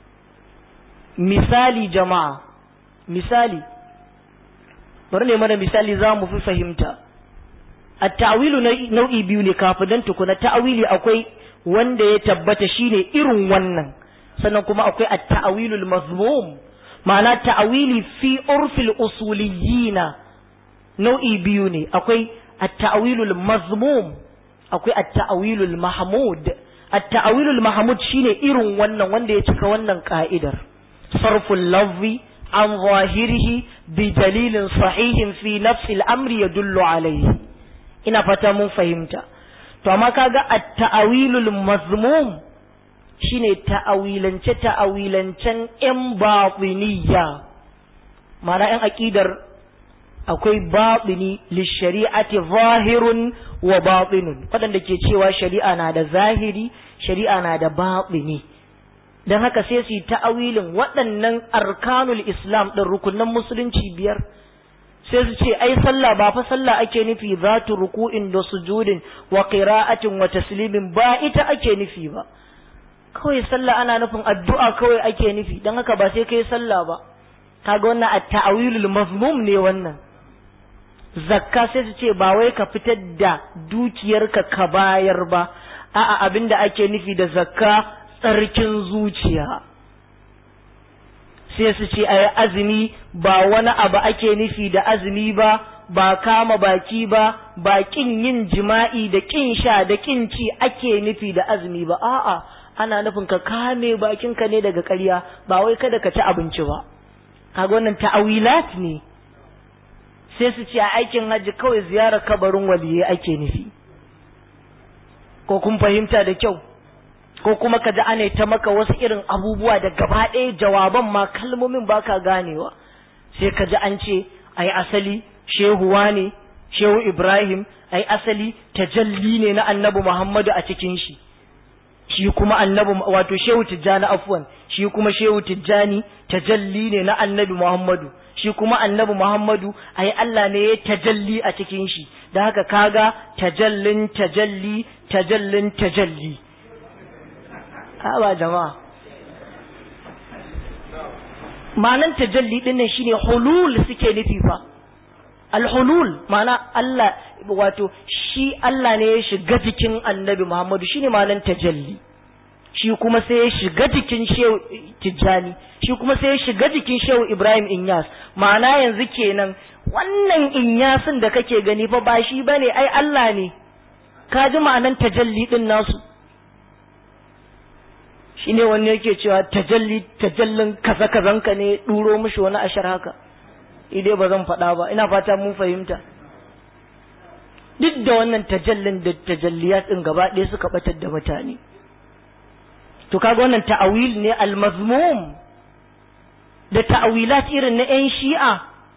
misali jama'a misali bari ne mana misali za mu fi fahimta at-ta'wilu nau'i biyu ne kafin dan tukuna ta'wili akwai wanda ya tabbata shine irin wannan sannan kuma akwai at-ta'wilul mazmum ma'ana ta'wili fi urfil usuliyina nau'i biyu ne akwai at-ta'wilul mazmum akwai at-ta'wilul mahmud at-ta'wilul mahmud shine irin wannan wanda ya cika wannan ka'idar sarful lafzi an zahirihi bi dalilin sahihin fi nafsi al-amri yadullu alayhi ina fata mun fahimta to amma kaga at-ta'awilul mazmum shine ta'awilance ta'awilancen yan batiniya ma'ana yan aqidar akwai batini lishari'ati zahirun wa batinun wadanda ke cewa shari'a na da zahiri shari'a na da batini dan haka sai su yi ta'awilin waɗannan arkanul islam ɗin rukunan musulunci biyar sai su ce ai sallah ba fa sallah ake nufi zatu ruku'in da sujudin wa qira'atin wa taslimin ba ita ake nufi ba kawai sallah ana nufin addu'a kawai ake nufi dan haka ba sai kai sallah ba kaga wannan at-ta'wilul mazmum ne wannan zakka sai su ce ba wai ka fitar da dukiyarka ka bayar ba a'a abinda ake nufi da zakka tsarkin zuciya sai su ce ai azumi ba wani abu ake nufi da azumi ba ba kama baki ba ba kin yin jima'i da kin sha da kin ci ake nufi da azumi ba a'a ana nufin ka kame bakinka ne daga ƙarya ba wai kada ka ci abinci ba kaga wannan ta'awilat ne sai su ce a aikin hajji kawai ziyarar kabarin waliyai ake nufi ko kun fahimta da kyau ko kuma ka ji ana ta maka wasu irin abubuwa da gaba ɗaya jawaban ma kalmomin baka ganewa sai ka ji an ce ai asali shehuwa ne shehu ibrahim ai asali tajalli ne na annabi muhammadu a cikin shi shi kuma annabi wato shehu tijjani afwan shi kuma shehu tijjani tajalli ne na annabi muhammadu shi kuma annabi muhammadu ai Allah ne ya tajalli a cikin shi da haka kaga tajallin tajalli tajallin tajalli ba jama'a ma'anan tajalli din nan shine hulul suke nufi fa alhulul ma'ana Allah wato shi Allah ne ya shiga jikin annabi Muhammadu shine ma'anan tajalli shi kuma sai ya shiga jikin shehu tijjani shi kuma sai ya shiga jikin shehu ibrahim inyas ma'ana yanzu kenan wannan inyasin da kake gani fa ba shi bane ai Allah ne ka ji ma'anan tajalli din nasu shine wani yake cewa tajalli tajallin kaza kazanka ne duro mishi wani ashar haka idai ba zan faɗa ba ina fata mun fahimta duk da wannan tajallin da tajalliyat din gaba ɗaya suka batar da mutane to kaga wannan ta'awil ne al-mazmum da ta'awilat irin na 'yan shi'a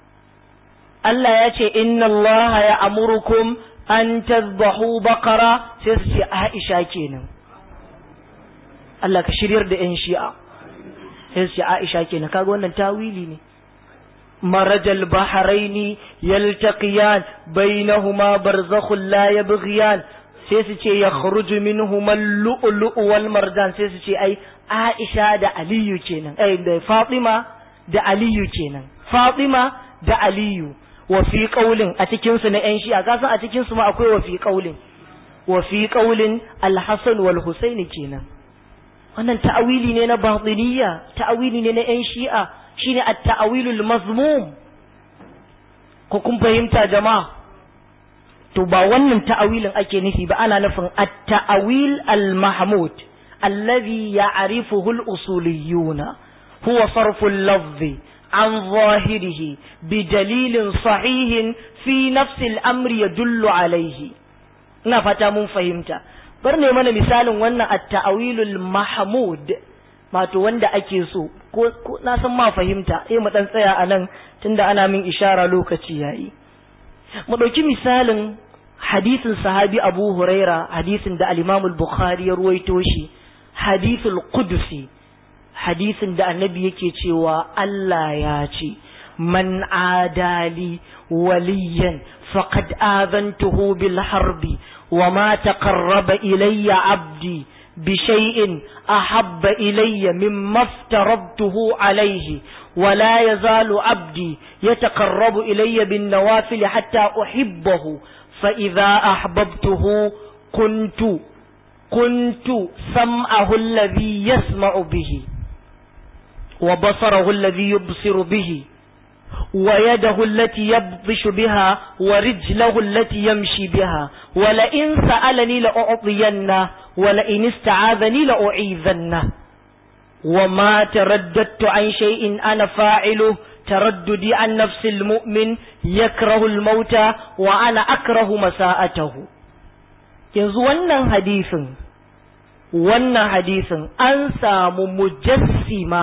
Allah ya ce inna Allah ya amurukum an tazbahu baqara sai su ce Aisha kenan Allah ka shiryar da 'yan shi'a sai su ce Aisha kenan kaga wannan tawili ne marajal bahraini yaltaqiyan bainahuma barzakhun la yabghiyan sai su ce ya kharuju minhuma lu'lu'u wal marjan sai su ce ai Aisha da Aliyu kenan ai da Fatima da Aliyu kenan Fatima da Aliyu wa fi qaulin a cikin su na yan shi'a ka san a cikin su ma akwai wa fi qaulin wa fi qaulin al-Hasan wal Husaini kenan wannan ta'awili ne na batiniya ta'awili ne na yan shi'a shine at-ta'awilul mazmum ko kun fahimta jama'a to ba wannan ta'awilin ake nufi ba ana nufin at-ta'awil al-mahmud alladhi ya'rifuhu al-usuliyuna huwa sarfu al-lafzi an zahirihi bi dalilin sahihin fi nafsi al-amri yadullu alayhi ina fata mun fahimta bar ne mana misalin wannan at-ta'awilul mahmud wato wanda ake so ko na san ma fahimta eh mu dan tsaya anan tunda ana min ishara lokaci yayi mu ɗauki misalin hadisin sahabi abu huraira hadisin da al-imam al-bukhari ya ruwaito shi hadisul qudsi hadisin da annabi yake cewa Allah ya ce man adali waliyan faqad azantuhu bil harbi wa ma taqarraba ilayya abdi بشيء أحب إلي مما افترضته عليه ولا يزال عبدي يتقرب إلي بالنوافل حتى أحبه فإذا أحببته كنت كنت سمعه الذي يسمع به وبصره الذي يبصر به ويده التي يبطش بها ورجله التي يمشي بها ولئن سألني لأعطينه ولئن استعاذني لأعيذنه وما ترددت عن شيء أنا فاعله ترددي عن نفس المؤمن يكره الموت وأنا أكره مساءته yanzu wannan hadisin wannan hadisin an samu mujassima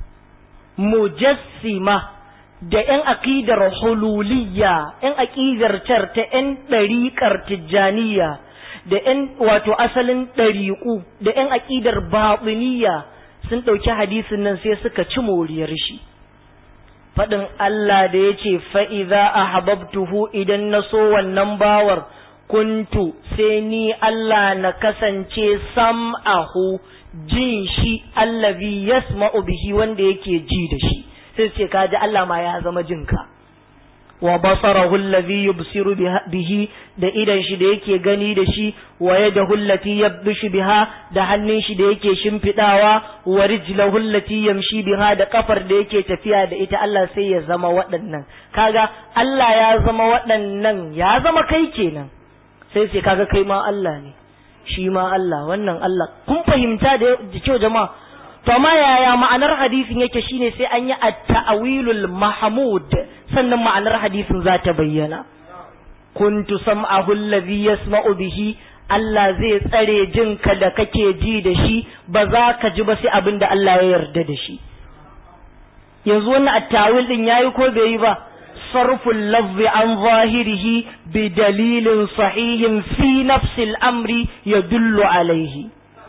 mujassima da ‘yan aƙidar hululiyya, ‘yan aƙidar car ta ‘yan ɗariƙar tijjaniya, da ‘yan wato asalin ɗariƙu, da ‘yan aƙidar baɓiniya sun ɗauki hadisin nan sai suka ci moriyar shi. Faɗin Allah da ya ce, fa'iza a hababtuhu idan na so wannan bawar, kuntu sai ni Allah na kasance sam'ahu jin shi allazi yasma'u bihi wanda yake ji da shi. sai ce ka ji Allah ma ya zama jinka wa basarahu allazi yubsiru bihi da idan shi da yake gani da shi wa yadahu allati yabdushu biha da hannun shi da yake shimfidawa wa rijlahu allati yamshi biha da kafar da yake tafiya da ita Allah sai ya zama waɗannan kaga Allah ya zama waɗannan ya zama kai kenan sai sai kaga kai ma Allah ne shi ma Allah wannan Allah kun fahimta da kyau jama'a to amma yaya ma'anar hadisin yake shine sai an yi at-ta'wilul mahmud sannan ma'anar hadisin za ta bayyana kuntu sam'ahu allazi yasma'u bihi Allah zai tsare jinka da kake ji da shi ba za ka ji ba sai abin da Allah ya yarda da shi yanzu wannan at-ta'wil din yayi ko bai yi ba sarful lafzi an zahirihi bi dalilin sahihin fi nafsil amri yadullu alaihi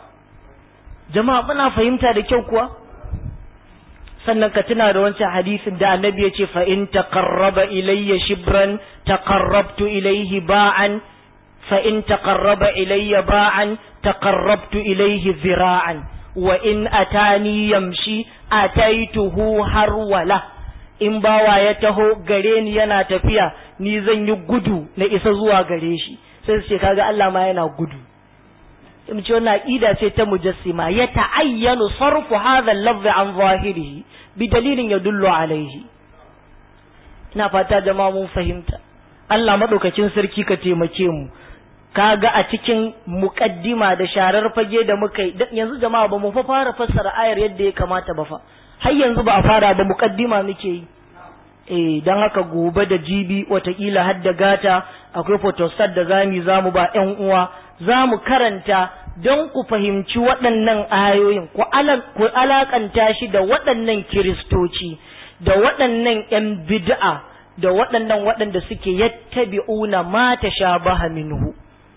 jama'a muna fahimta da kyau kuwa sannan ka tuna da wancan hadisin da annabi ya ce fa in taqarraba ilayya shibran taqarrabtu ilayhi ba'an fa in taqarraba ilayya ba'an taqarrabtu ilayhi zira'an wa in atani yamshi ataituhu harwala in bawa ya taho gare ni yana tafiya ni zan yi gudu na isa zuwa gare shi sai su ce kaga Allah ma yana gudu in ce wannan aqida ce ta mujassima ya ta'ayyanu sarfu hadha al-lafz an zahirihi bi dalilin yadullu alaihi ina fata jama'a mun fahimta Allah madaukakin sarki ka taimake mu kaga a cikin muqaddima da sharar fage da muka yi yanzu jama'a ba mu fa fara fassara ayar yadda ya kamata ba fa har yanzu ba a fara ba muqaddima muke yi eh dan haka gobe da jibi watakila har da gata akwai photostat da zami zamu ba ƴan uwa zamu karanta don ku fahimci waɗannan ayoyin ku alakanta shi da waɗannan kiristoci da waɗannan ƴan bid'a da waɗannan waɗanda suke yattabi'una ma tashabaha minhu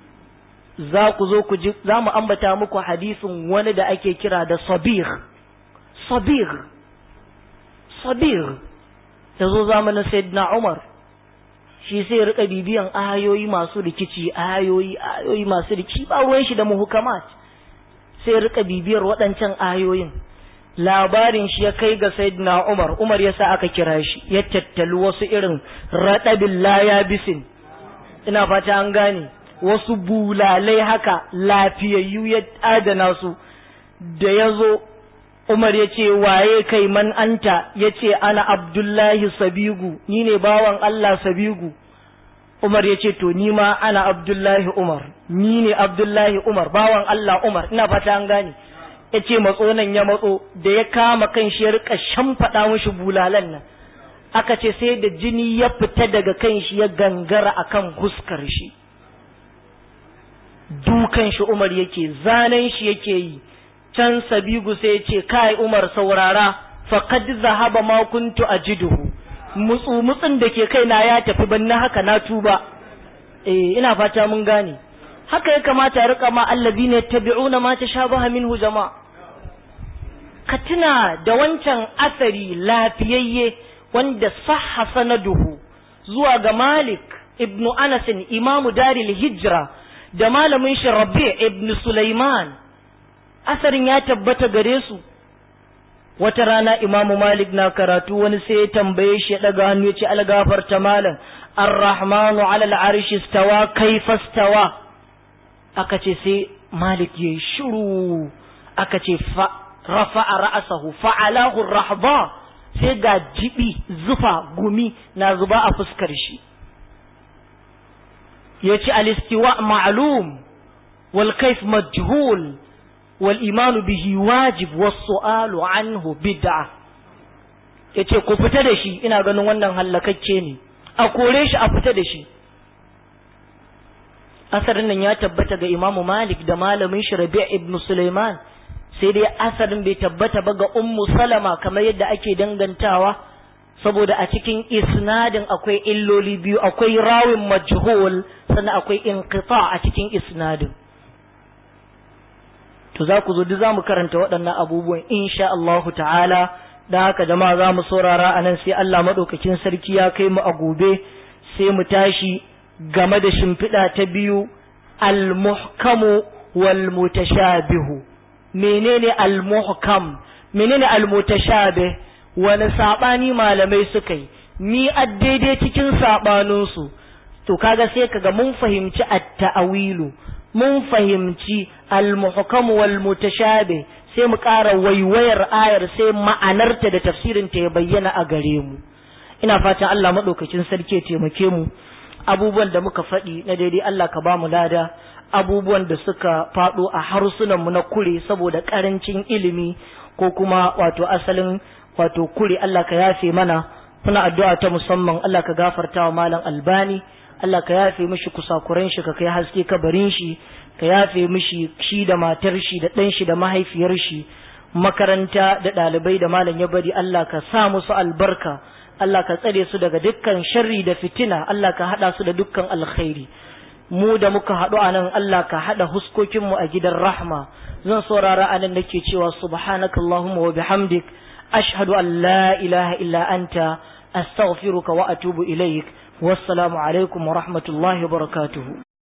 za ku zo ku ji za mu ambata muku hadisin wani da ake kira da sabir sabir sabir ya zo zamanin sayyidina umar shi sai rika bibiyan ayoyi masu rikici ayoyi ayoyi masu rikici ba ruwan shi da muhukamat sai rika bibiyar waɗancan ayoyin labarin shi ya kai ga sayyidina umar umar ya sa aka kira shi ya tattali wasu irin raɗabin laya bisin ina fata an gane wasu bulalai haka lafiyayyu ya adana su da ya zo Umar ya ce waye kai man anta ya ce ana Abdullahi Sabigu ni ne bawan Allah Sabigu Umar ya ce to ni ma ana Abdullahi Umar ni ne Abdullahi Umar bawan Allah Umar ina fata an gane ya ce matso nan ya matso da ya kama kan shi ya rika shamfaɗa mishi bulalan nan aka ce sai da jini ya fita daga kan shi ya gangara akan huskar shi dukan shi Umar yake zanen shi yake yi can sabigu sai ya ce kai Umar saurara faqad zahaba ma kuntu ajiduhu mutsu mutsun da ke kaina ya tafi ban na haka na tuba eh ina fata mun gane haka ya kamata ya rika ma allazina yattabi'una ma tashabaha minhu jama'a ka tuna da wancan asari lafiyayye wanda sahha sanaduhu zuwa ga Malik ibnu Anas imamu daril hijra da malamin shi Rabi' ibn Sulaiman asarin ya tabbata gare su wata rana imamu malik na karatu wani sai ya tambaye shi ya daga hannu ya ce algafarta malam arrahmanu ala al'arshi stawa kaifa stawa aka ce sai malik ya shiru aka ce fa rafa'a ra'asahu fa'alahu rahba sai ga jibi zufa gumi na zuba a fuskar shi ya ce alistiwa ma'lum wal kaif majhul والإيمان به واجب والسؤال عنه بدعة yace ku fita da shi ina ganin wannan hallakacce ne a kore shi a fita da shi asarin nan ya tabbata ga imamu malik da malamin shi rabi' ibn sulaiman sai dai asarin bai tabbata ba ga ummu salama kamar yadda ake dangantawa saboda a cikin isnadin akwai illoli biyu akwai rawin majhul sannan akwai inqita a cikin isnadin to za ku zo duk za mu karanta waɗannan abubuwan insha Allahu ta'ala da haka jama'a za mu saurara a nan sai Allah maɗaukakin sarki ya kai mu a gobe sai mu tashi game da shimfiɗa ta biyu al-muhkamu wal mutashabihu menene al-muhkam menene al-mutashabih wani sabani malamai suka yi mi daidai cikin saɓaninsu to kaga sai kaga mun fahimci at-ta'awilu mun fahimci al-muhkam wal mutashabih sai mu ƙara waiwayar ayar sai ma'anarta da tafsirin ta ya bayyana a gare mu ina fatan Allah madaukakin sarki ya taimake mu abubuwan da muka faɗi na daidai Allah ka ba mu lada abubuwan da suka faɗo a harsunan mu na kure saboda ƙarancin ilimi ko kuma wato asalin wato kure Allah ka yafe mana muna addu'a ta musamman Allah ka gafarta wa malam albani Allah ka yafe mishi kusakuran shi ka kai haske kabarin shi ka yafe mishi shi da matar shi da ɗan shi da mahaifiyar shi makaranta da ɗalibai da malam ya bari Allah ka sa musu albarka Allah ka tsare su daga dukkan sharri da fitina Allah ka haɗa su da dukkan alkhairi mu da muka haɗu a nan Allah ka haɗa huskokinmu a gidan rahma zan saurara a nan nake cewa subhanakallahumma wa bihamdik ashhadu an la ilaha illa anta astaghfiruka wa atubu ilaik wassalamu alaikum wa rahmatullahi wa barakatuhu